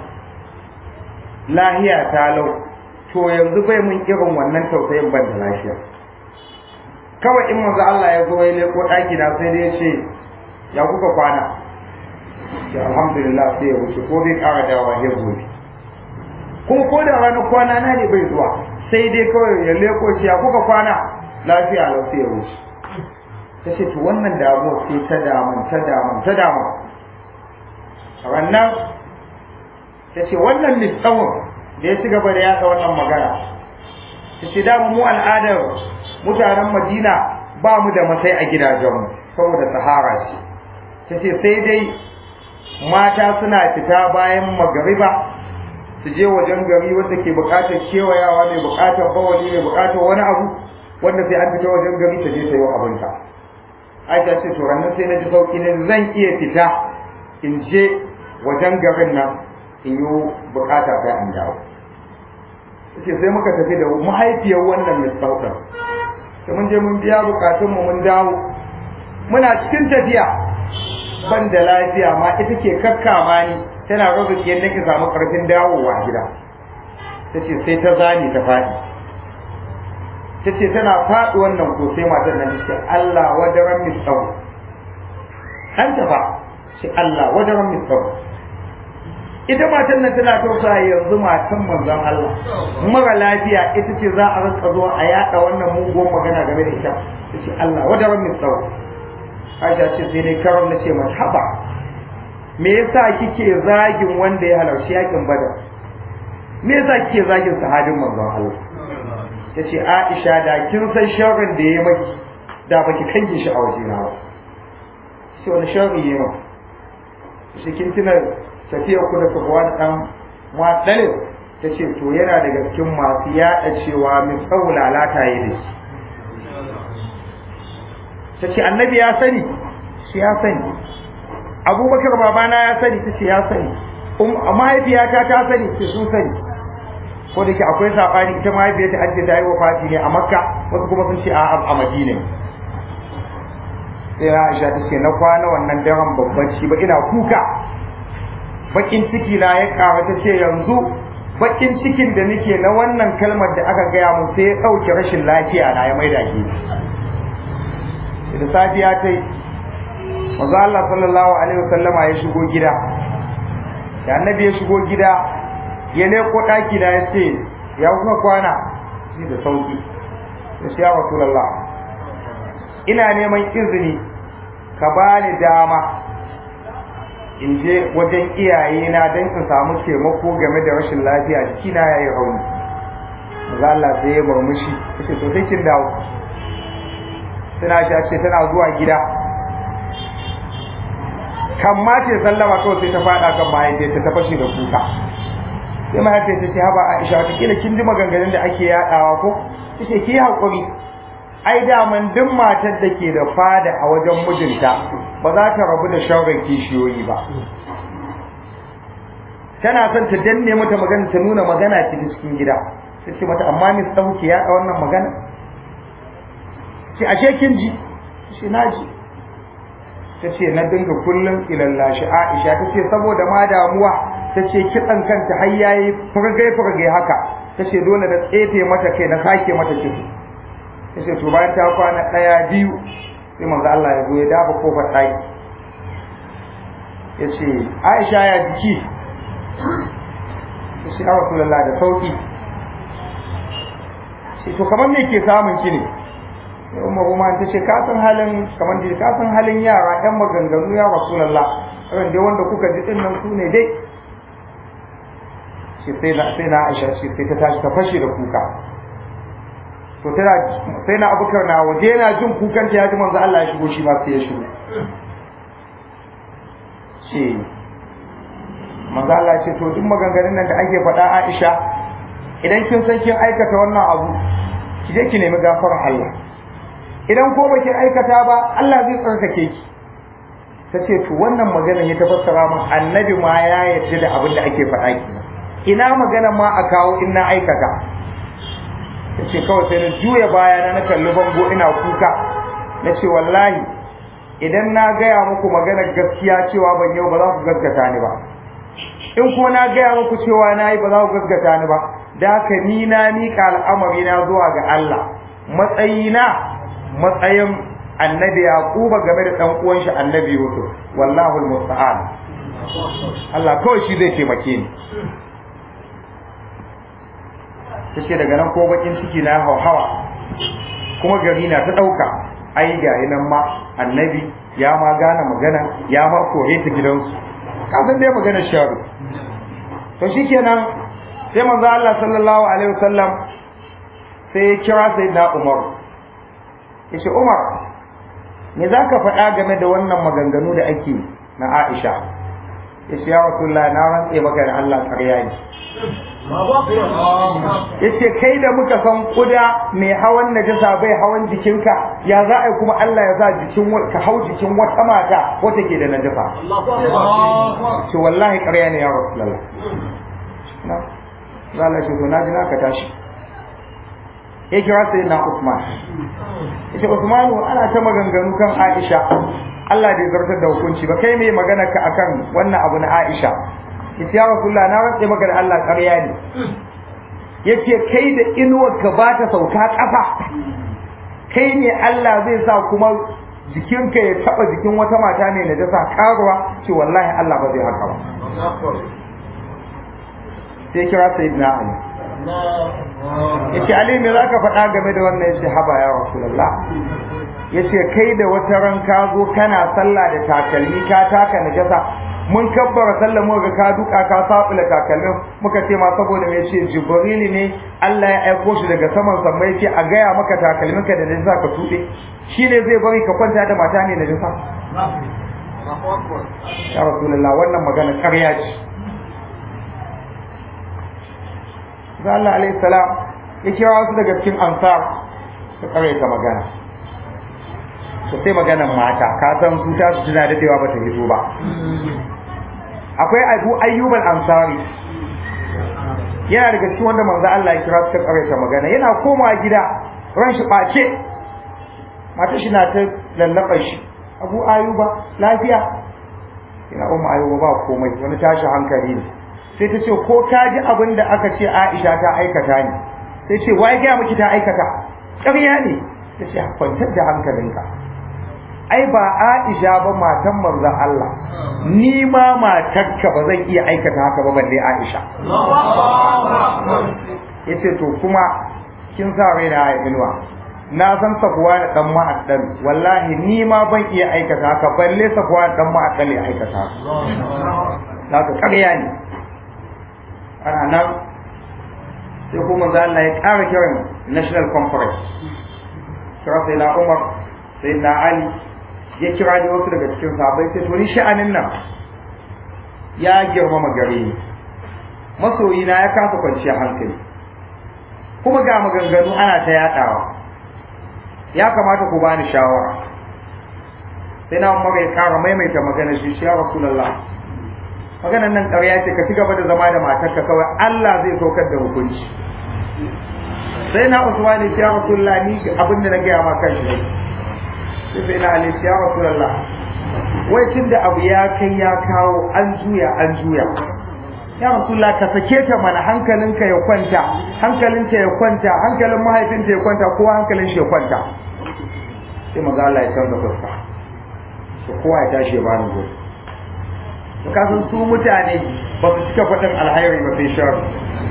lahiya ta lau to yanzu bai mun irin wannan tausayin ban da lafiya kawai in manzo Allah ya zo ya leko daki na sai dai ya ce ya kuka kwana ya alhamdulillah sai ya wuce ko bai kara dawa ya gobe kuma ko da ranar kwana na ne bai zuwa sai dai kawai ya leko ce ya kuka kwana lafiya lau sai ya wuce ta ce to wannan damuwa sai ta daman ta daman ta daman rannan ta ce wannan lissawun da ya ci gaba da yaɗa wannan magana ta ce dama mu al'adar mutanen madina ba mu da matsayi a gidajenmu saboda sahara ce ta ce sai dai mata suna fita bayan magariba su je wajen gari wanda ke buƙatar kewayawa mai buƙatar bawali mai buƙatar wani abu wanda sai an fita wajen gari ta je ta yi abinta aisha ce to ranar sai na ji sauki ne zan iya fita in je wajen garin nan in yi bukata sai an dawo ce sai muka tafi da mahaifiyar wannan misautar sai mun je mun biya bukatun mu mun dawo muna cikin tafiya ban da lafiya ma ita ke kakkama ni tana rage yadda nake samu karfin dawowa gida ta ce sai ta zani ta faɗi ta ce tana faɗi wannan ko sai matar nan ce Allah wajaran misau an ta fa ce Allah wajaran misau ita matan nan tana tausa yanzu matan manzon Allah mara lafiya ita ce za a rinka zuwa a yada wannan mugun magana game da ita ta ce Allah wajaran misau Aisha ce sai dai karon na ce mata haba me yasa kike zagin wanda ya halarci yakin badar me yasa kike zagin sahabin manzon Allah ta ce aisha da kin san sharrin da ya maki da baki kange shi a waje na ba sai wani sharri ya maki shi kin tuna tafiyar ku da sabuwa da dan mu'addalin ta ce to yana daga cikin masu yaɗa cewa mai tsawo lalata ya da shi ta ce annabi ya sani shi ya sani abubakar babana ya sani ta ce ya sani mahaifiyata ta sani ce sun sani ko da ke akwai sabani ita mahaifiyar ta ajiye ta yi wafati ne a makka wasu kuma sun ce a a madina sai na aisha ta ce na kwana wannan daren babban ci ba ina kuka bakin ciki na ya kawo ta ce yanzu bakin cikin da nake na wannan kalmar da aka gaya mun sai ya ɗauke rashin lafiya na ya maida ke da safiya ta yi manzo Allah sallallahu alaihi wasallama ya shigo gida da annabi ya shigo gida ya leko ɗaki da ya ce ya kuma kwana shi da sauki ya ce ya rasulallah ina neman izini ka ba ni dama in je wajen iyaye na don in samu taimako game da rashin lafiya jikina ya yi rauni maza Allah sai ya murmushi ya ce to sai kin dawo tana shi ce tana zuwa gida kan ma ce sallama kawai sai ta faɗa kan mahaifiyarta ta fashe da kuka sai mahaifiyar ta ce haba Aisha wata kila kin ji maganganun da ake yadawa ko tace ki hakuri ai daman duk matar da ke da fada a wajen mijinta ba za ta rabu da shauran kishiyoyi ba tana son ta danne mata magana ta nuna magana ta cikin gida ta ce mata amma ni sauke ya da wannan magana ce ashe kin ji ce na ji ta ce na dinga kullum ilallashi Aisha ta ce saboda ma damuwa ta ce kitsan kanta har yayi furgai furgai haka ta ce dole da tsefe mata kai na sake mata ciki ta ce to bayan ta kwana ɗaya biyu sai manzo Allah ya zo ya dafa kofar ɗaki ya ce Aisha ya jiki ta ce Rasulullah da sauki to kamar me ke samun ki ne sai umar kuma ta ce ka san halin kamar da ka san halin yara yan maganganu ya rasulullah irin dai wanda kuka ji din nan su ne dai shi sai na sai na Aisha shi sai ta tashi ta fashe da kuka to tana sai na Abubakar na waje yana jin kukan ta ya ji manzo Allah ya shigo shi ma sai ya shigo ce manzo Allah ya ce to duk maganganun nan da ake faɗa Aisha idan kin san kin aikata wannan abu ki je ki nemi gafarar Allah idan ko baki aikata ba Allah zai tsarkake ki ta ce to wannan magana ya tafassara min annabi ma ya yarda da abin da ake faɗa ki ina magana ma a kawo in na aikata ta ce kawai sai na juya baya na kalli bango ina kuka na ce wallahi idan na gaya muku maganar gaskiya cewa ban yau ba za ku gaskata ni ba in ko na gaya muku cewa na yi ba za ku gaskata ni ba da haka ni na miƙa al'amari na zuwa ga Allah matsayina matsayin annabi yaquba game da dan uwan shi annabi yusuf wallahu almusta'an Allah kawai shi zai taimake ni tace daga nan ko bakin ciki na hawa kuma gari na ta dauka ai ga nan ma annabi ya ma gane magana ya ma kore ta gidansu ka san dai maganar sharu to shikenan sai manzo Allah sallallahu alaihi wasallam sai ya kira sayyidina Umar yace Umar me zaka faɗa game da wannan maganganu da ake na Aisha yace ya Rasulullah na rantse maka da Allah ƙarya ne yace kai da muka san kuda mai hawan najasa bai hawan jikinka ya za a kuma Allah ya sa jikin ka hau jikin wata mata wata ke da najasa ce wallahi ƙarya ne ya Rasulullah na zalla shi to na ji naka tashi ya kira sai na Usman yace Usmanu ana ta maganganu kan Aisha Allah bai zartar da hukunci ba kai mai magana ka akan wannan abu na Aisha yace ya Rasulullah na rantse maka da Allah ƙarya ne yace kai da inuwar ka ba ta sauka ƙasa kai ne Allah zai sa kuma jikinka ya taba jikin wata mata ne na dasa karuwa ce wallahi Allah ba zai haka ba sai kira sayyidina Ali yace Ali me zaka faɗa game da wannan yace haba ya Rasulullah yace kai da wata ran ka zo kana sallah da takalmi ka taka najasa mun kabbara sallah mu ga ka duka ka sabula takalmin muka ce ma saboda me yace Jibril ne Allah ya aiko shi daga saman sammai yace a gaya maka takalmin ka da najasa ka tude shine zai bari ka kwanta da mata ne najasa ya Rasulullah wannan magana ƙarya ce da Allah alaihi salam ya kira wasu daga cikin ansar su kare ta magana su sai maganan mata ka san su ta su tana dadewa ba ta fito ba akwai abu ayyubal ansari yana daga cikin wanda manzo Allah ya kira su kare ta magana yana komawa gida ran shi bace mata shi na ta lallaba shi abu ayyuba lafiya ina umma ayyuba ba komai wani tashi hankali ne sai ta ce ko ka ji abin da aka ce Aisha ta aikata ne sai ce wai ga miki ta aikata ƙarya ne ta ce kwantar da hankalinka ai ba Aisha ba matan manzon Allah ni ma matarka ba zan iya aikata haka ba balle Aisha yace to kuma kin sa raina ya inuwa na san safuwa da dan ma'addan wallahi ni ma ban iya aikata haka balle safuwa da dan ma'addan ya aikata haka ƙarya ne ana nan sai kuma za Allah ya ƙara kiran national conference kira sai na Umar sai na Ali ya kira ni wasu daga cikin sahabbai sai to ni sha'anin nan ya girmama gare ni masoyi na ya kasa kwanciya hankali kuma ga maganganu ana ta yaɗawa ya kamata ku bani shawara sai na Umar ya ƙara maimaita magana shi ya Rasulullah maganan nan ƙarya ce ka ci gaba da zama da matarka kawai Allah zai saukar da hukunci sai na Usman ya ya Rasulullah ni abin da na gaya ma kan shi sai sai na Ali ya Rasulullah wai tun da abu ya kai ya kawo an juya an juya ya Rasulullah ka sake ta mana hankalinka ya kwanta hankalinta ya kwanta hankalin mahaifinta ya kwanta kowa hankalin shi ya kwanta sai maza Allah ya canza fuska to kowa ya tashi ya bani gobe kasan su mutane ba su cika faɗin alhairi ba sai sharri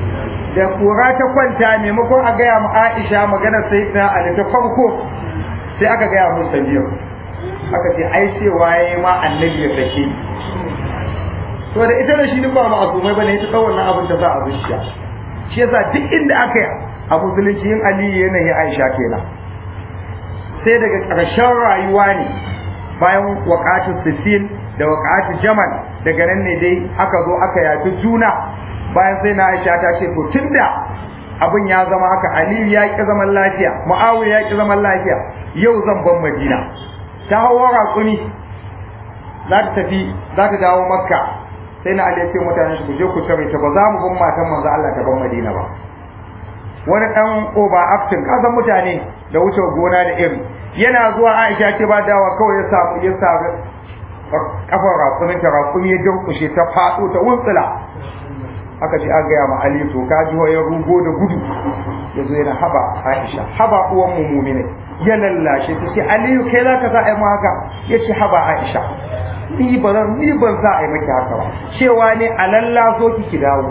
da kura ta kwanta maimakon a gaya mu Aisha maganar sayyidina Ali ta farko sai aka gaya mu Sabiya aka ce ai cewa yayi ma annabi ya sake to da ita da shi din ba ma'azumai bane ita kawai wannan abin da za a zuciya shi yasa duk inda aka yi a musulunci yin Ali yanayi Aisha kenan sai daga ƙarshen rayuwa ne bayan waƙatun Sifin da waƙatun Jamal daga nan ne dai aka zo aka yafi juna bayan sai na Aisha ta ce to tunda abin ya zama haka Aliyu ya ki zaman lafiya Muawiya ya ki zaman lafiya yau zan ban Madina ta hawa raƙumi za ta tafi za ta dawo Makka sai na Ali ya ce mutane ku je ku tare ta ba za mu ban matan manzo Allah ta ban Madina ba wani dan oba acting kasan mutane da wuce gona da iri yana zuwa Aisha ce ba dawa kawai ya samu ya samu kafar raƙumin ta raƙumi ya durƙushe ta faɗo ta wuntsula aka ce an gaya ma Ali to ka ji ya rugo da gudu ya zo yana haba Aisha haba uwan mu mumine ya lallashe ta ce Aliyu kai za ka sa a yi haka ya ce haba Aisha ni ba zan ni ban sa a yi maki haka ba cewa ne a lallaso ki ki dawo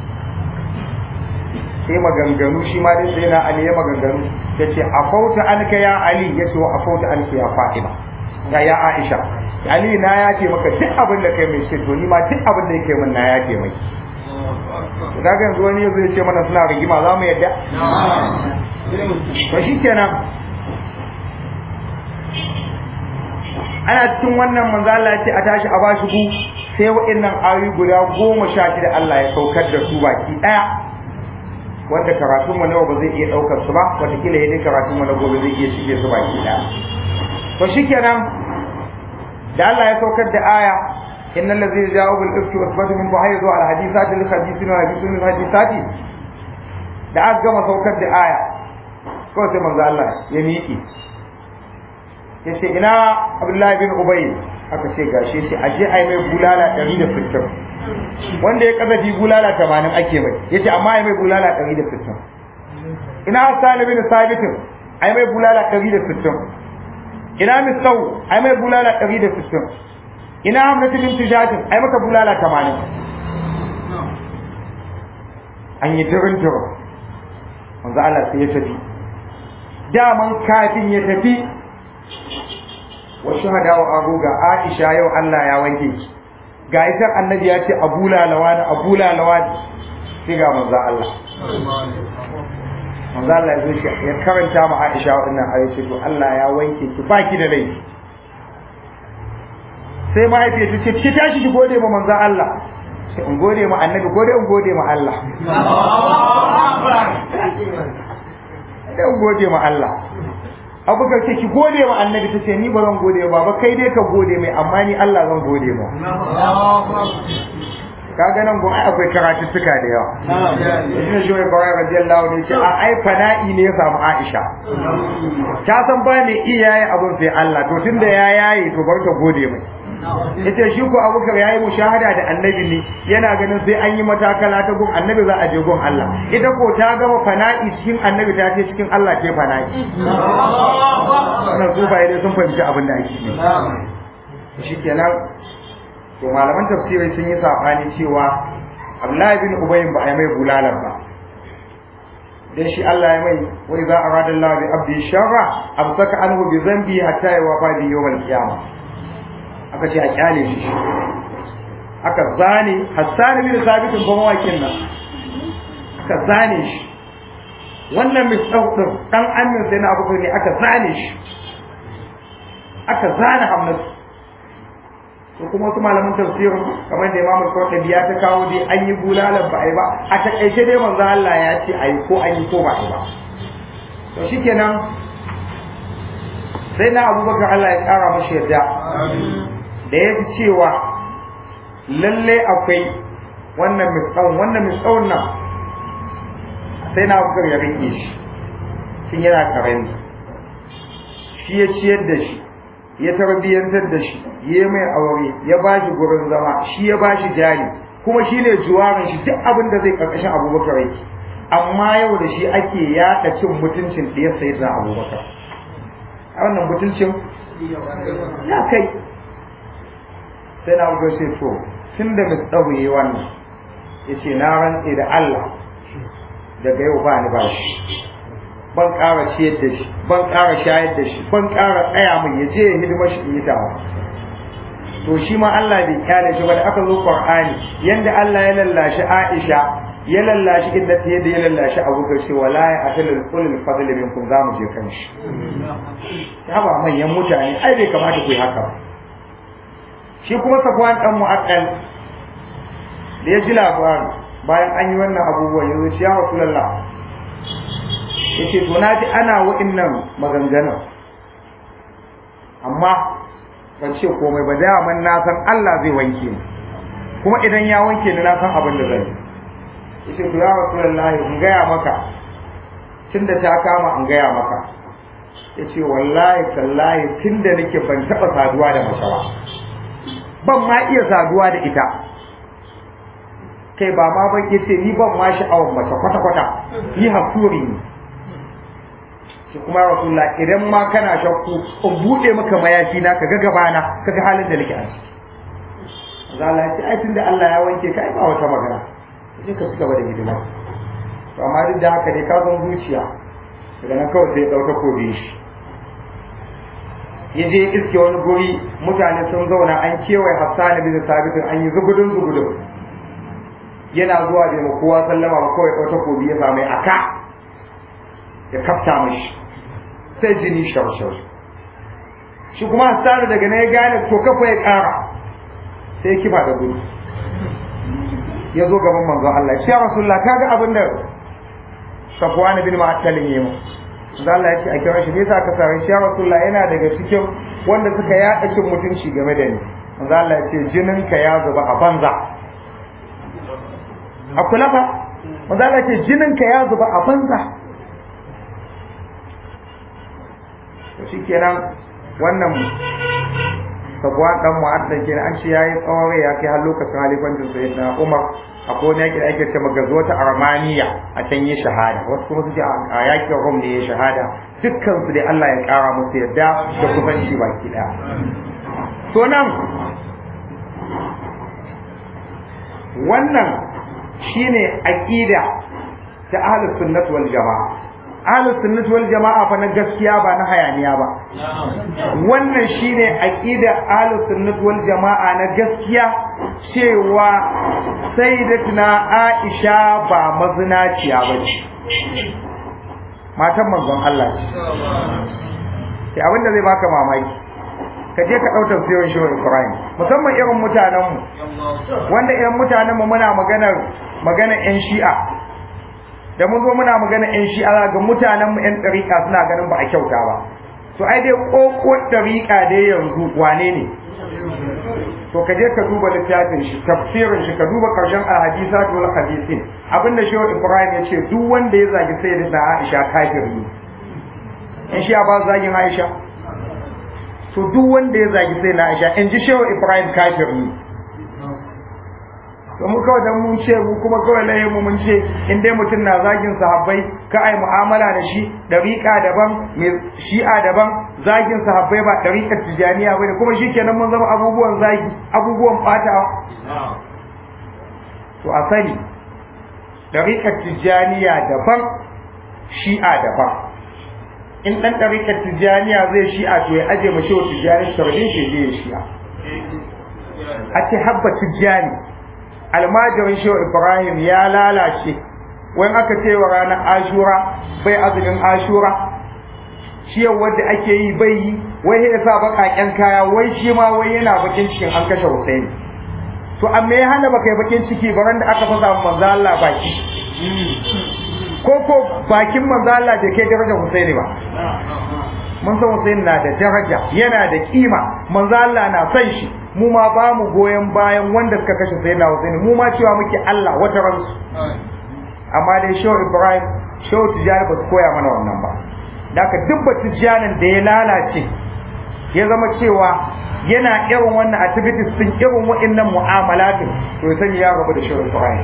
sai maganganu shi ma dai sai na Ali ya maganganu ya ce afauta anka ya Ali ya ce wa afauta anka ya Fatima ya ya Aisha Ali na ya ce maka duk abin da kai mai ce to ni ma duk abin da yake min na ya ce mai to kaga yanzu wani yazo ya ce mana suna rigima za mu yadda to shikenan ana cikin wannan manzo Allah ya ce a tashi a bashi ku sai wa'annan ayoyi guda goma sha shida Allah ya saukar da su baki daya wanda karatun mu nawa ba zai iya daukar su ba wataƙila yadda karatun mu na gobe zai iya shige su baki daya to shikenan da Allah ya saukar da aya innal ladzina ja'u bil ifki wasbatu min buhayzu al hadithati lil hadithina wa hadithun lil hadithati da aka gama saukar da aya ko sai manzo Allah ya miƙe yace ina Abdullahi bin Ubay aka ce gashi sai aje ai mai bulala 160 wanda ya kazafi bulala 80 ake mai yace amma ai mai bulala 160 ina Hassan bin Sabit ai mai bulala 160 ina Misau ai mai bulala 160 ina Hamlet bin Tijajin ai maka bulala 80 an yi dirin dirin manzo Allah sai ya tafi daman kafin ya tafi wa shuhada wa abu ga Aisha yau Allah ya wanke ki ga ita annabi ya ce abu lalawa da abu lalawa sai ga manzo Allah manzo Allah ya zo shi ya karanta ma Aisha wannan ayoyi to Allah ya wanke ki baki da laifi sai mahaifiyar ta ce ki tashi ki gode ma manzo Allah sai in gode ma annabi gode in gode ma Allah sai in gode ma Allah abubakar ce ki gode wa annabi ta ce ni ba zan gode ba ba kai dai ka gode mai amma ni Allah zan gode ma kaga nan gun ai akwai karatuttuka da yawa shi shi mai kawai radiyallahu ne ce a ai fana'i ne ya samu Aisha ta san ba ne iyaye abun sai Allah to tunda ya yaye to bar ta gode mai ita shi ko abubakar yayi mushahada da annabi ne yana ganin sai an yi matakala ta gun annabi za a je gun Allah ita ko ta gama fana'i cikin annabi ta ce cikin Allah ce fana'i wannan zuba dai sun fahimci abin da ake yi shikenan to malaman tafsirai sun yi sabani cewa Abdullahi bin Ubay ba a yi mai bulalar ba dan shi Allah ya mai wai za a rada Allah bi abdi sharra amsaka anhu bi zambi hatta yawafa bi yawmal qiyamah aka ce a kyale shi aka zane Hassan bin Sabit ban wakin nan aka zane shi wannan misau din dan amin sai na abubuwa ne aka zane shi aka zane Hamnatu to kuma wasu malaman tafsirin kamar da Imam Al-Qurtubi ya ta kawo dai an yi bulalan ba ai ba a takaice dai manzo Allah ya ce ai ko an yi ko ba ai ba to shikenan sai na Abubakar Allah ya kara mashi yadda da ya ji cewa lalle akwai wannan misƙaun wannan misƙaun nan sai na Abubakar ya rike shi shin yana karami shi ya ciyar da shi ya tarbiyyantar da shi ya mai aure ya ba shi gurin zama shi ya ba shi jari kuma shi ne juwarin shi duk abin da zai karkashin abubakar yake amma yau da shi ake yaɗa cin mutuncin ɗaya sai da abubakar a wannan mutuncin ya kai sai na abubakar sai to tun da misɗahu yi wannan ya ce na rantse da Allah daga yau ba ni ba shi ban ƙara ciyar da shi ban ƙara shayar da shi ban ƙara tsaya min ya je ya hidima shi in yi tawa to shi ma Allah bai kyale shi ba da aka zo Qur'ani yanda Allah ya lallashi Aisha ya lallashi inda ta yadda ya lallashi Abu Bakar ce wala ya atalul ulul fadli minkum za mu je kan shi ya ba manyan mutane ai bai kamata ku yi haka ba shi kuma Safwan dan Mu'aqqal da ya ji labarin bayan an yi wannan abubuwan yanzu shi ya Rasulullah yace to na ji ana wa'annan maganganun amma ban ce komai ba daman na san Allah zai wanke ni kuma idan ya wanke ni na san abin da zai yace to ya rasulullahi in gaya maka tunda ta kama in gaya maka yace wallahi tallahi tunda nake ban taba saduwa da mace ba ban ma iya saduwa da ita kai ba ma ban yace ni ban ma sha'awar mace kwata kwata ni hakuri ne shi kuma rasulullah idan ma kana shakku in bude maka mayafi na kaga gabana kaga halin da nake a ciki Allah ya ce ai tunda Allah ya wanke ka ai ba wata magana sai ka cigaba da hidima to amma duk da haka dai ka san zuciya daga nan kawai sai ya dauka kobe shi ya je iske wani guri mutane sun zauna an kewaye Hassan bin Sabit an yi zugudun zugudun yana zuwa da kowa sallama ba kawai ɗauta kobi ya samu aka ya kafta mashi sai jini shaushau shi kuma hassanu daga na ya gane to kafa ya kara sai ya kifa da gudu ya zo gaban manzon Allah ya ce ya rasulullah kaga abin da safwan bin ma'attalin yayi mu da Allah ya ce a kira shi me yasa ka sare shi ya rasulullah yana daga cikin wanda suka yaɗa cin mutunci game da ni manzo Allah ya ce jinin ka ya zuba a banza a kula fa manzo Allah ya ce jinin ka ya zuba a banza shi kenan wannan sabuwa dan mu'addan kenan an ce yayi tsawon ya kai har lokacin halifancin sayyidina Umar akwai wani yaki da ake ce magazuwa ta Armaniya a can yi shahada wasu kuma suke a yakin Rum ne ya shahada dukkan su dai Allah ya kara musu yadda da kusanci baki daya to nan wannan shine aqida ta ahlus sunnah wal jamaa ahlus sunnati wal jama'a fa na gaskiya ba na hayaniya ba wannan shine aqida ahlus sunnati wal jama'a na gaskiya cewa sayyidatuna Aisha ba mazinaciya ba ce matan manzon Allah ce sai abin da zai baka mamaki ka je ka ɗautar siyon shi Ibrahim musamman irin mutanenmu wanda irin mutanenmu muna maganar maganar 'yan shi'a da mun zo muna magana yan shi'a ga mutanen mu yan ɗariƙa suna ganin ba a kyauta ba to ai dai ƙoƙo ɗariƙa dai yanzu wane ne to ka je ka duba littafin shi tafsirin shi ka duba karshen alhadisat wal hadisin abinda shehu ibrahim ya ce duk wanda ya zagi sayyidina aisha kafiri ne in shi'a ba zagin aisha to duk wanda ya zagi sayyidina aisha in ji shehu ibrahim kafiri ne to mu kawai dan mun ce mu kuma kawai layin mu mun ce in dai mutum na zagin sahabbai ka ai mu'amala da shi dariƙa daban mai shi'a daban zagin sahabbai ba dariƙar tijaniya bane kuma shikenan mun zama abubuwan zagi abubuwan fata to a sani dariƙar tijaniya daban shi'a daban in dan dariƙar tijaniya zai shi'a to ya aje mace wa tijani tarbin shi zai shi'a a ce habba tijani almajirin shehu ibrahim ya lalace wani aka ce wa ranar ashura bai azumin ashura shi yau wadda ake yi bai yi wai ya sa baƙaƙen kaya wai shi ma wai yana bakin cikin an kashe Hussein to amma ya hana baka yi bakin ciki ba da aka fasa manzo Allah baki ko ko bakin manzo Allah da ke darajar Hussein ba mun san Hussein na da daraja yana da kima manzo Allah na son shi mu ma ba mu goyon bayan wanda suka kashe sayyidina Hussein mu ma cewa muke Allah wata ransu amma dai Shehu Ibrahim Shehu Tijjani ba su koya mana wannan ba daga duk Tijjanin da ya lalace ya zama cewa yana irin wannan activities sun irin wa'annan mu'amalatin to ya sani ya rabu da Shehu Ibrahim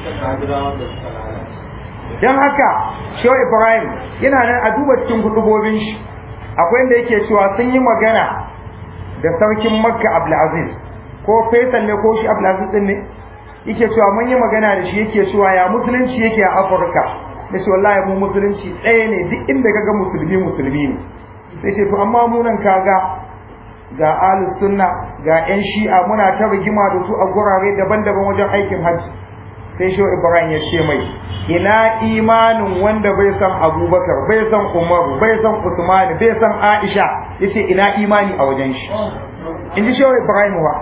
dan haka Shehu Ibrahim yana nan a duba cikin hudubobin shi akwai inda yake cewa sun yi magana da sarkin makka abdulaziz ko faisal ne ko shi abdulaziz din ne yake cewa mun yi magana da shi yake cewa ya musulunci yake a afirka da ce wallahi mu musulunci ɗaya ne duk inda kaga musulmi musulmi ne sai ce to amma mu nan kaga ga ahlus sunna ga yan shi'a muna ta rigima da su a gurare daban-daban wajen aikin hajji sai shi ibrahim ya ce mai ina imanin wanda bai san abubakar bai san umaru bai san usmani bai san aisha yace ina imani a wajen shi in ji shehu ibrahim wa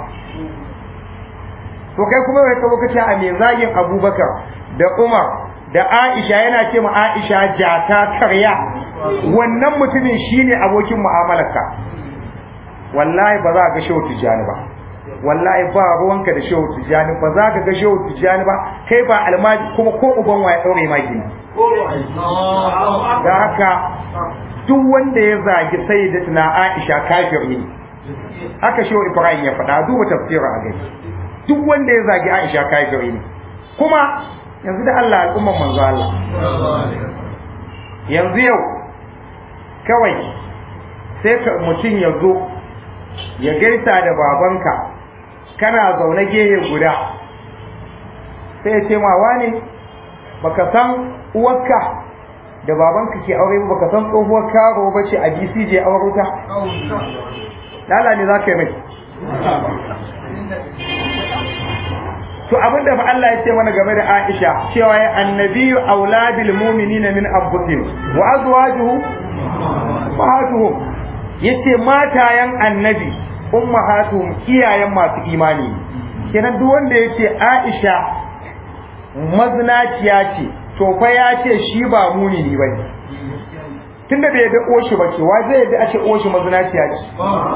to kai kuma bai kawo kace a me zagin abubakar da umar da aisha yana ce ma aisha jata karya wannan mutumin shine abokin mu'amalarka wallahi ba za ka ga shehu tijjani ba wallahi ba ruwanka da shehu tijjani ba za ka ga shehu tijjani ba kai ba almaji kuma ko uban wa ya daure ma gini da haka duk wanda ya zagi sayyidatuna Aisha kafir ne haka shehu Ibrahim ya faɗa duba tafsirin a gani duk wanda ya zagi Aisha kafir ne kuma yanzu da Allah al'umman manzo Allah yanzu yau kawai sai ka mutum ya zo ya gaisa da babanka kana zaune gehe guda sai ya ce ma wane baka san uwarka da babanka ke aure ba baka san tsohuwar karo ba ce a BCJ aure ta lala ne za ka yi mai to abinda fa Allah ya ce mana game da Aisha cewa ya annabiyyu auladil mu'minina min anfusihim wa azwajuhu ummahatuhum yace matayen annabi ummahatuhum iyayen masu imani kenan duk wanda yace Aisha maznaciya ce to fa ya ce shi ba mumini bane tunda bai yadda oshi ba ce wa zai yadda a ce oshi maznaciya ce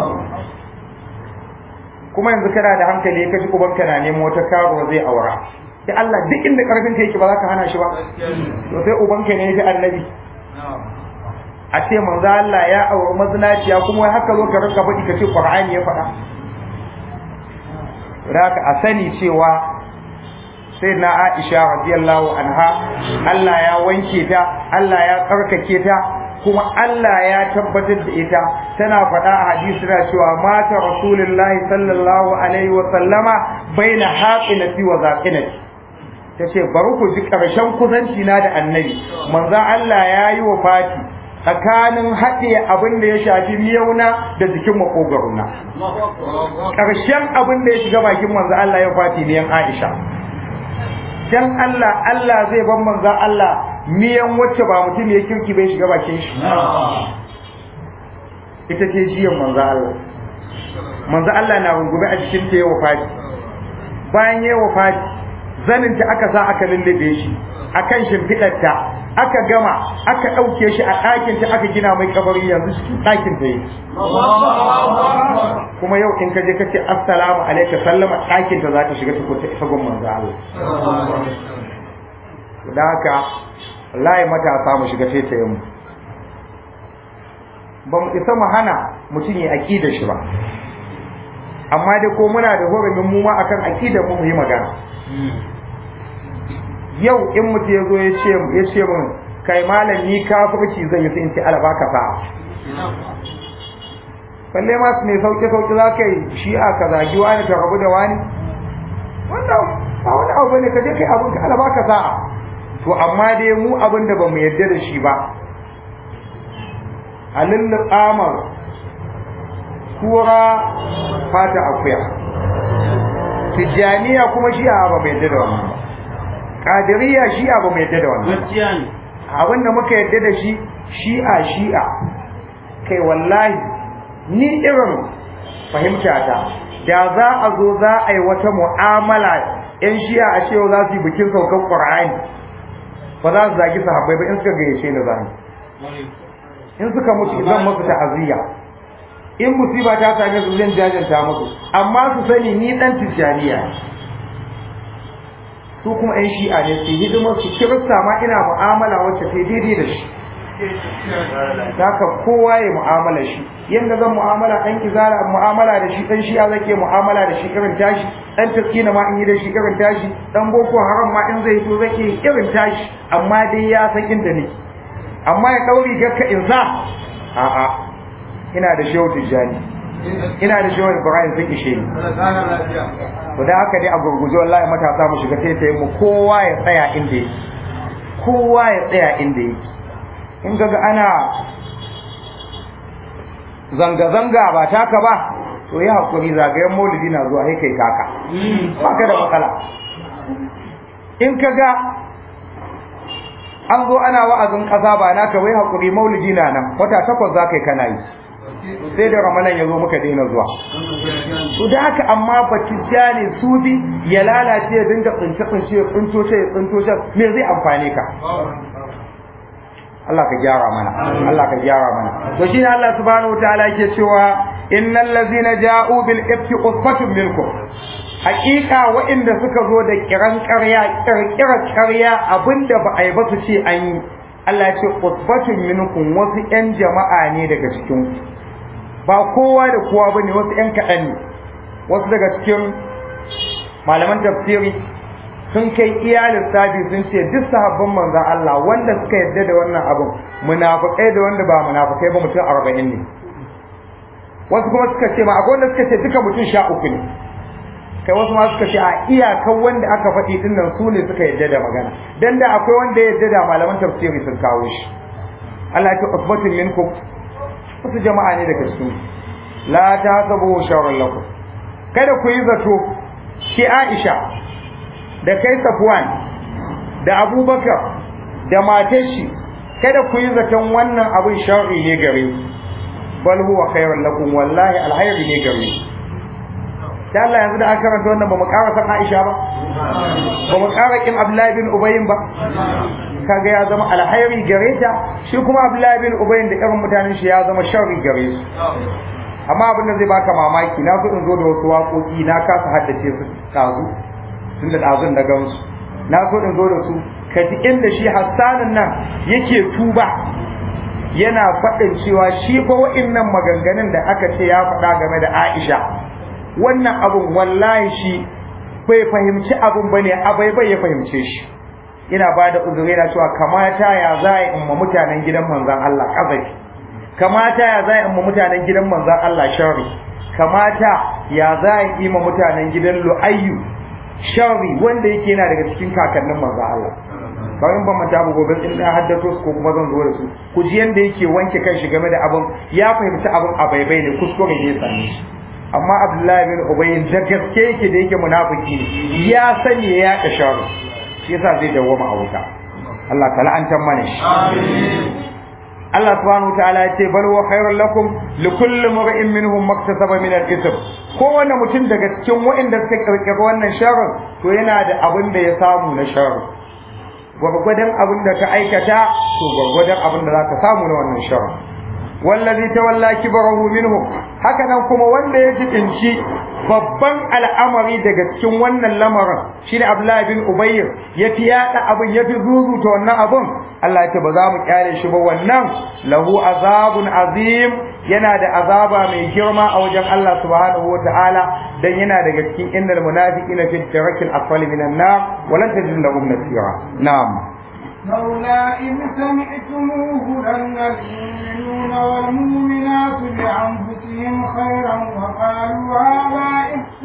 kuma yanzu kana da hankali ka ji ubanka na nemo wata karo zai aura sai Allah duk inda karfin ka yake ba za ka hana shi ba to sai ubanka ne ya annabi a ce manzo Allah ya auri mazinaciya kuma wai haka zo ka rinka faɗi ka ce Qur'ani ya faɗa Raka a sani cewa sai na Aisha radiyallahu anha Allah ya wanke ta Allah ya tsarkake ta kuma Allah ya tabbatar da ita tana faɗa a hadisi na cewa mata rasulullahi sallallahu alaihi wa sallama baina haqinati wa zaqinati tace bari ku ji karshen kusanci na da annabi manzo Allah ya yi wa fati tsakanin haɗe abin da ya shafi miyauna da jikin makogaruna ƙarshen abin da ya shiga bakin manzo Allah ya fati miyan Aisha dan Allah Allah zai ban manzo Allah miyan wacce ba mutum ya kirki bai shiga bakin shi ita ce jiyan manzo Allah manzo Allah na rungume a jikin ta yawa fati bayan yawa fati zanin ta aka sa aka lullube shi akan shimfiɗarta aka gama aka ɗauke shi a ɗakin ta aka gina mai kabari yanzu cikin ɗakin ta yi kuma yau in ka je ka ce assalamu alaika sallama ɗakin ta za ta shiga ta kuta isa gun manzo Allah da haka wallahi matasa mu shiga sai ta yi mu ba mu isa mu hana mutum ya aƙida shi ba amma dai ko muna da horumin mu ma akan aƙidar mu mu yi magana yau in mutum ya zo ya ce ya ce min kai malam ni kafirci zan yi sai in ce ala baka sa'a balle ma mai sauke sauke za ka yi shi'a ka zagi wani ka rabu da wani wannan ba wani abu bane ka je kai abin ka ala baka sa'a to amma dai mu abin da bamu yarda da shi ba a lulluɓamar kura fata akuya tijjaniya kuma shi'a ba mai yarda da wannan ba kadiriya shi'a ba mai yadda da wannan gaskiya ne abin da muka yadda da shi shi'a shi'a kai wallahi ni irin fahimta ta da za a zo za a yi wata mu'amala yan shi'a a cewa za su yi bikin saukan qur'ani ba za su zagi sahabbai ba in suka gayyace ni zan in suka mutu zan musu ta'aziyya in musiba ta same su zan jajanta musu amma su sani ni dan tijjaniya su kuma yan shi'a ne su hidimar su kirista ma ina mu'amala wacce ta daidai da shi haka kowa ya mu'amala shi yadda zan mu'amala ɗan kizara mu'amala da shi ɗan shi'a zake mu'amala da shi irin tashi ɗan taskina ma in yi da shi irin tashi ɗan boko haram ma in zai so zake irin tashi amma dai ya san inda ne amma ya ɗauri gakka in sa a'a ina da shehu tijjani ina da shehu ibrahim sun ishe ni to da haka dai a gurguje wallahi matasa mu shiga sai mu kowa ya tsaya inda yake kowa ya tsaya inda yake in ga ana zanga-zanga ba taka ba to yi haƙuri zagayen maulidi na zuwa sai kai kaka ba ka da matsala in ka ga an zo ana wa'azin ƙasa ba naka wai haƙuri maulidi na nan wata takwas za ka yi kana yi sai da ramadan ya zo muka daina zuwa to da haka amma batijja ne sufi ya lalace ya dinga tsince tsince ya tsinto ya tsinto me zai amfane ka Allah ka gyara mana Allah ka gyara mana to shine Allah subhanahu wataala yake cewa innal ladzina ja'u bil ifki usbatun minkum hakika waɗanda suka zo da kiran ƙarya kirkirar ƙarya abinda ba a yi ba su ce an yi Allah ya ce usbatun minkum wasu ƴan jama'a ne daga cikin ba kowa da kowa bane wasu ƴan kaɗan ne wasu daga cikin malaman tafsiri sun kai iya lissafi sun ce duk sahabban manzon Allah wanda suka yarda da wannan abin munafikai da wanda ba munafikai ba mutum arba'in ne wasu kuma suka ce ma akwai wanda suka ce duka mutum sha uku ne kai wasu ma suka ce a iyakan wanda aka faɗi din nan su ne suka yarda da magana dan da akwai wanda ya yarda da malaman tafsiri sun kawo shi Allah ya ce usbatun minkum wasu jama'a ne daga cikin la tasabu sharran lakum kada ku yi zato ki Aisha da kai Safwan da Abubakar da matar shi kada ku yi zaton wannan abin sharri ne gare ku bal huwa khairun lakum wallahi alhayri ne gare ku da Allah yanzu da aka karanta wannan ba mu ƙara san Aisha ba ba mu ƙara kin Abdullahi bin Ubay ba kaga ya zama alhayri gare ta shi kuma Abdullahi bin Ubay da irin mutanen shi ya zama sharri gare su amma abin da zai baka mamaki na so in zo da wasu waƙoƙi na kasa haddace su tazu tunda ɗazun da gansu na so in zo da su ka ji inda shi hassanin nan yake tuba yana faɗin cewa shi fa wa'innan maganganun da aka ce ya faɗa game da Aisha wannan abun wallahi shi bai fahimci abun bane abai bai ya fahimce shi ina ba da uzuri na cewa kamata ya za a in ma mutanen gidan manzon Allah kazafi kamata ya za a in ma mutanen gidan manzon Allah sharri kamata ya za a yi ma mutanen gidan Lu'ayyu sharri wanda yake yana daga cikin kakannin manzo Allah bayan ban manta ba gobe in na haddato su ko kuma zan zo da su ku ji yanda yake wanke kan shi game da abin ya fahimci abin a baibai ne kuskure ne sani shi amma Abdullahi bin Ubay da gaske yake da yake munafiki ne ya sani ya yaɗa sharri shi yasa zai dawwama a wuta Allah ta la'antar mana shi Allah subhanahu wataala ya ce bal wa khairul lakum li kulli mar'in minhum maktasaba min al-ithm kowanne mutum daga cikin waɗanda suka kirkira wannan sharrin to yana da abin da ya samu na sharri gwargwadon abin da ka aikata to gwargwadon abin da zaka samu na wannan sharri wallazi tawalla kibrahu minhum haka nan kuma wanda ya jibinci babban al'amari daga cikin wannan lamarin shine Abdullahi bin Ubayy ya fi yada abin ya fi zuzuta wannan abin Allah ya ce ba za mu kyale shi ba wannan lahu azabun azim yana da azaba mai girma a wajen Allah subhanahu wataala dan yana daga cikin innal munafiqina fi darakil asfali minan nar wa lan tajid lahum nasira na'am لولا إذ سمعتموه ظن المؤمنون والمؤمنات بأنفسهم خيرا وقالوا هذا إفك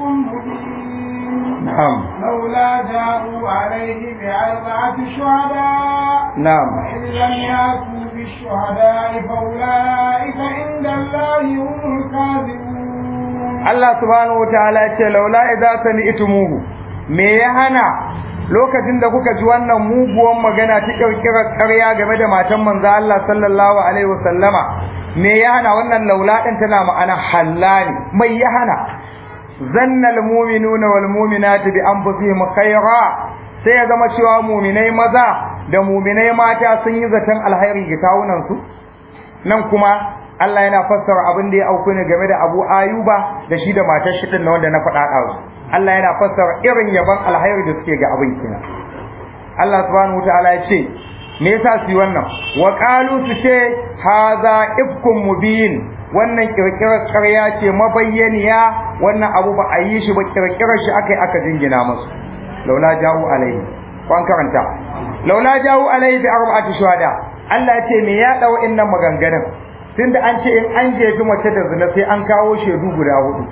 مبين نعم لولا جاءوا عليه بأربعة شهداء نعم وإن لم يأتوا بالشهداء فأولئك عند الله هم الكاذبون Allah subhanahu wataala ya ce laula idza sami'tumuhu me ya hana lokacin da kuka ji wannan muguwan magana ta kirkirar ƙarya game da matan manzo Allah sallallahu alaihi wasallama me ya hana wannan laula din tana ma'ana hallani mai ya hana zanna almu'minuna wal mu'minatu bi anfusihim khayra sai ya zama cewa mu'minai maza da mu'minai mata sun yi zaton alhairi ga kawunan su nan kuma Allah yana fassara abin da ya auku ne game da Abu Ayuba da shi da matar shi din wanda na faɗa ɗazu Allah yana fassara irin yaban alhairi da suke ga abin kina Allah subhanahu wataala ya ce me yasa su yi wannan wa qalu su ce hadha ifkum mubin wannan kirkirar ƙarya ce mabayyaniya wannan abu ba a yi shi ba kirkirar shi akai aka jingina musu laula jawu alaihi kwan karanta laula jawu alaihi bi arba'ati shuhada Allah ya ce me ya dawo innan maganganun tunda an ce in an jefi mace da zina sai an kawo shaidu guda hudu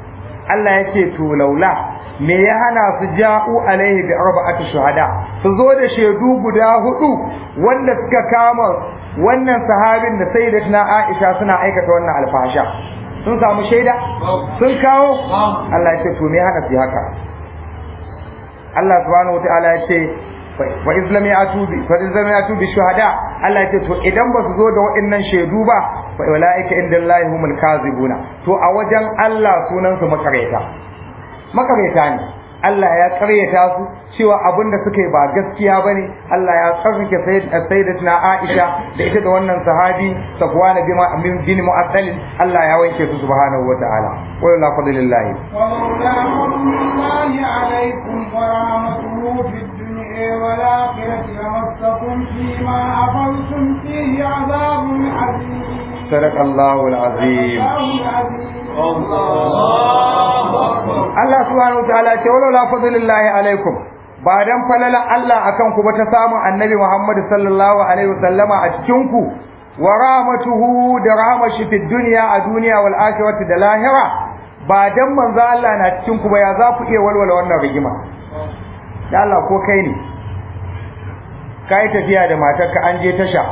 Allah yake to laula me ya hana su ja'u alaihi bi arba'ati shuhada su zo da shaidu guda hudu wanda suka kama wannan sahabin da sayyidatina Aisha suna aikata wannan alfasha sun samu shaida sun kawo Allah ya ce to me ya hana su haka Allah subhanahu wataala ya ce fa islam ya tubi fa islam ya tubi shuhada Allah ya ce to idan ba su zo da waɗannan shaidu ba fa ulaika indallahi humul kazibuna to a wajen Allah sunan su makareta makareta ne Allah ya karyata su cewa abin da suka yi ba gaskiya bane Allah ya tsarkake sayyidatuna Aisha da ita da wannan sahabi Safwan bin bin Mu'attal Allah ya wanke su subhanahu wataala wa la fadlillahi ولولا فضل الله عليكم ورحمته في الدنيا والآخرة لمسكم فيما أخذتم فيه عذاب عظيم صدق الله العظيم الله العظيم Allah subhanahu wataala ce wala la fadlillahi alaikum ba dan falala Allah akan ku ba ta samu annabi Muhammad sallallahu alaihi wasallama a cikin ku wa rahmatuhu da rahmashi fi dunya a duniya wal akhirati da lahira ba dan manzo Allah na cikin ku ba ya za ku iya walwala wannan rigima ya Allah ko kai ne kai tafiya da matarka an je tasha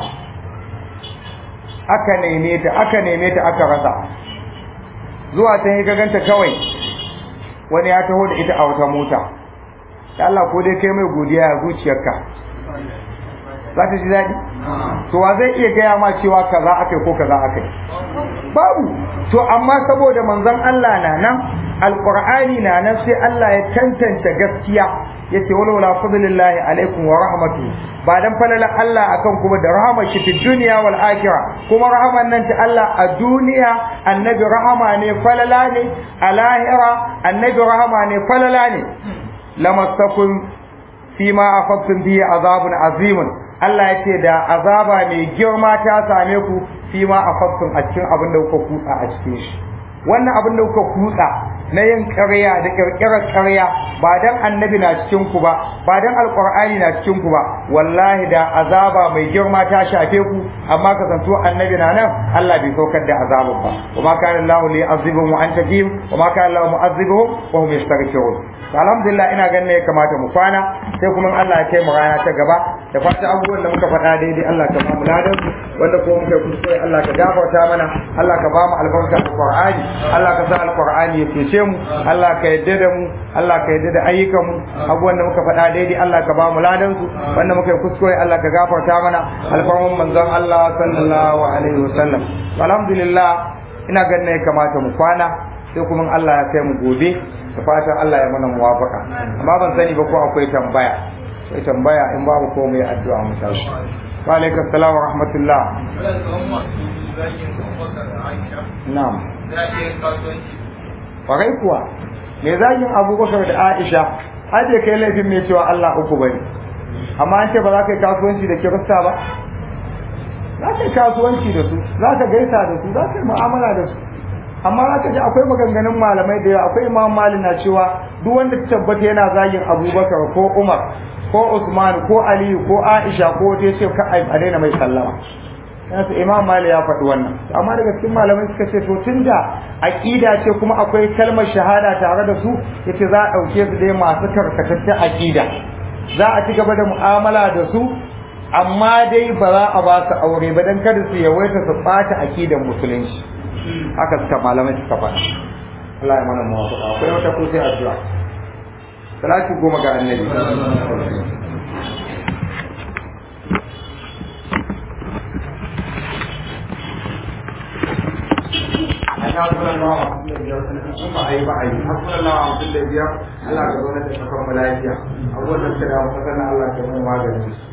aka neme ta aka neme ta aka rasa zuwa can yi ganta kawai wani ya taho da ita a wata mota da Allah ko dai kai mai godiya ya zuciyarka za ta ji daɗi to wa zai iya gaya ma cewa kaza akai ko kaza akai babu to amma saboda manzon Allah na nan alqur'ani na nan sai Allah ya tantance gaskiya yace wala wala fadlillahi alaikum wa rahmatu ba dan falala Allah akan kuma da rahama shi fi dunya wal akhirah kuma rahaman nan ta Allah a duniya annabi rahama ne falala ne a lahira annabi rahama ne falala ne lamassakum fima akhadtum bihi azabun azimun Allah ya ce da azaba mai girma ta same ku fima akhadtum a cikin abin da kuka kutsa a cikin shi wannan abin da kuka kutsa na yin ƙarya da ƙirƙirar ƙarya ba dan annabi na cikin ku ba ba dan alqur'ani na cikin ku ba wallahi da azaba mai girma ta shafe ku amma kasanto annabi na nan Allah bai saukar da azabun ba wa ma kana Allah li azibuhum wa anta fihim wa ma kana Allah mu'azibuhum wa hum yastaghfirun alhamdulillah ina ganin ya kamata mu kwana sai kuma Allah ya kai mu rana ta gaba da fata abubuwan da muka faɗa daidai Allah ka ba mu ladan wanda ko muka kuskure Allah ka gafarta mana Allah ka ba mu albarka alqur'ani Allah ka sa alqur'ani ya cece mu Allah ka yadda da mu Allah ka yadda da ayyukan mu abubuwan da muka faɗa daidai Allah ka ba mu ladan su wanda muka kuskure Allah ka gafarta mana alfarman manzon Allah sallallahu alaihi wasallam alhamdulillah ina ganin ya kamata mu kwana sai kuma Allah ya kai mu gobe da fatan Allah ya mana muwafaka amma ban sani ba ko akwai tambaya sai tambaya in babu ko mai addu'a mu tashi wa alaikum assalam wa rahmatullah na'am kwarai kuwa me zagin abubakar da aisha har da kai laifin mai cewa Allah uku bane amma an ce ba za ka yi kasuwanci da kirista ba za ka yi kasuwanci da su za ka gaisa da su za ka yi mu'amala da su amma za ka ji akwai maganganun malamai da yawa akwai imam mali na cewa duk wanda ta tabbata yana zagin abubakar ko umar ko usman ko aliyu ko aisha ko wata ya ce ka a daina mai sallama yanzu imam mali ya faɗi wannan amma daga cikin malamai suka ce to tun da aƙida ce kuma akwai kalmar shahada tare da su yace za a ɗauke su dai masu karkatattun aƙida za a ci gaba da mu'amala da su amma dai ba za a ba su aure ba dan kada su yawaita su ɓata aƙidan musulunci haka suka malamai suka faɗa Allah ya mana muwafaqa akwai wata ko sai addu'a salati goma ga annabi hasbunallahu wa ni'mal wakeel kuma ayi ba ayi hasbunallahu wa ni'mal wakeel Allah ka zo da kafar malaika abubuwan da suka da mu Allah ka mu maganin su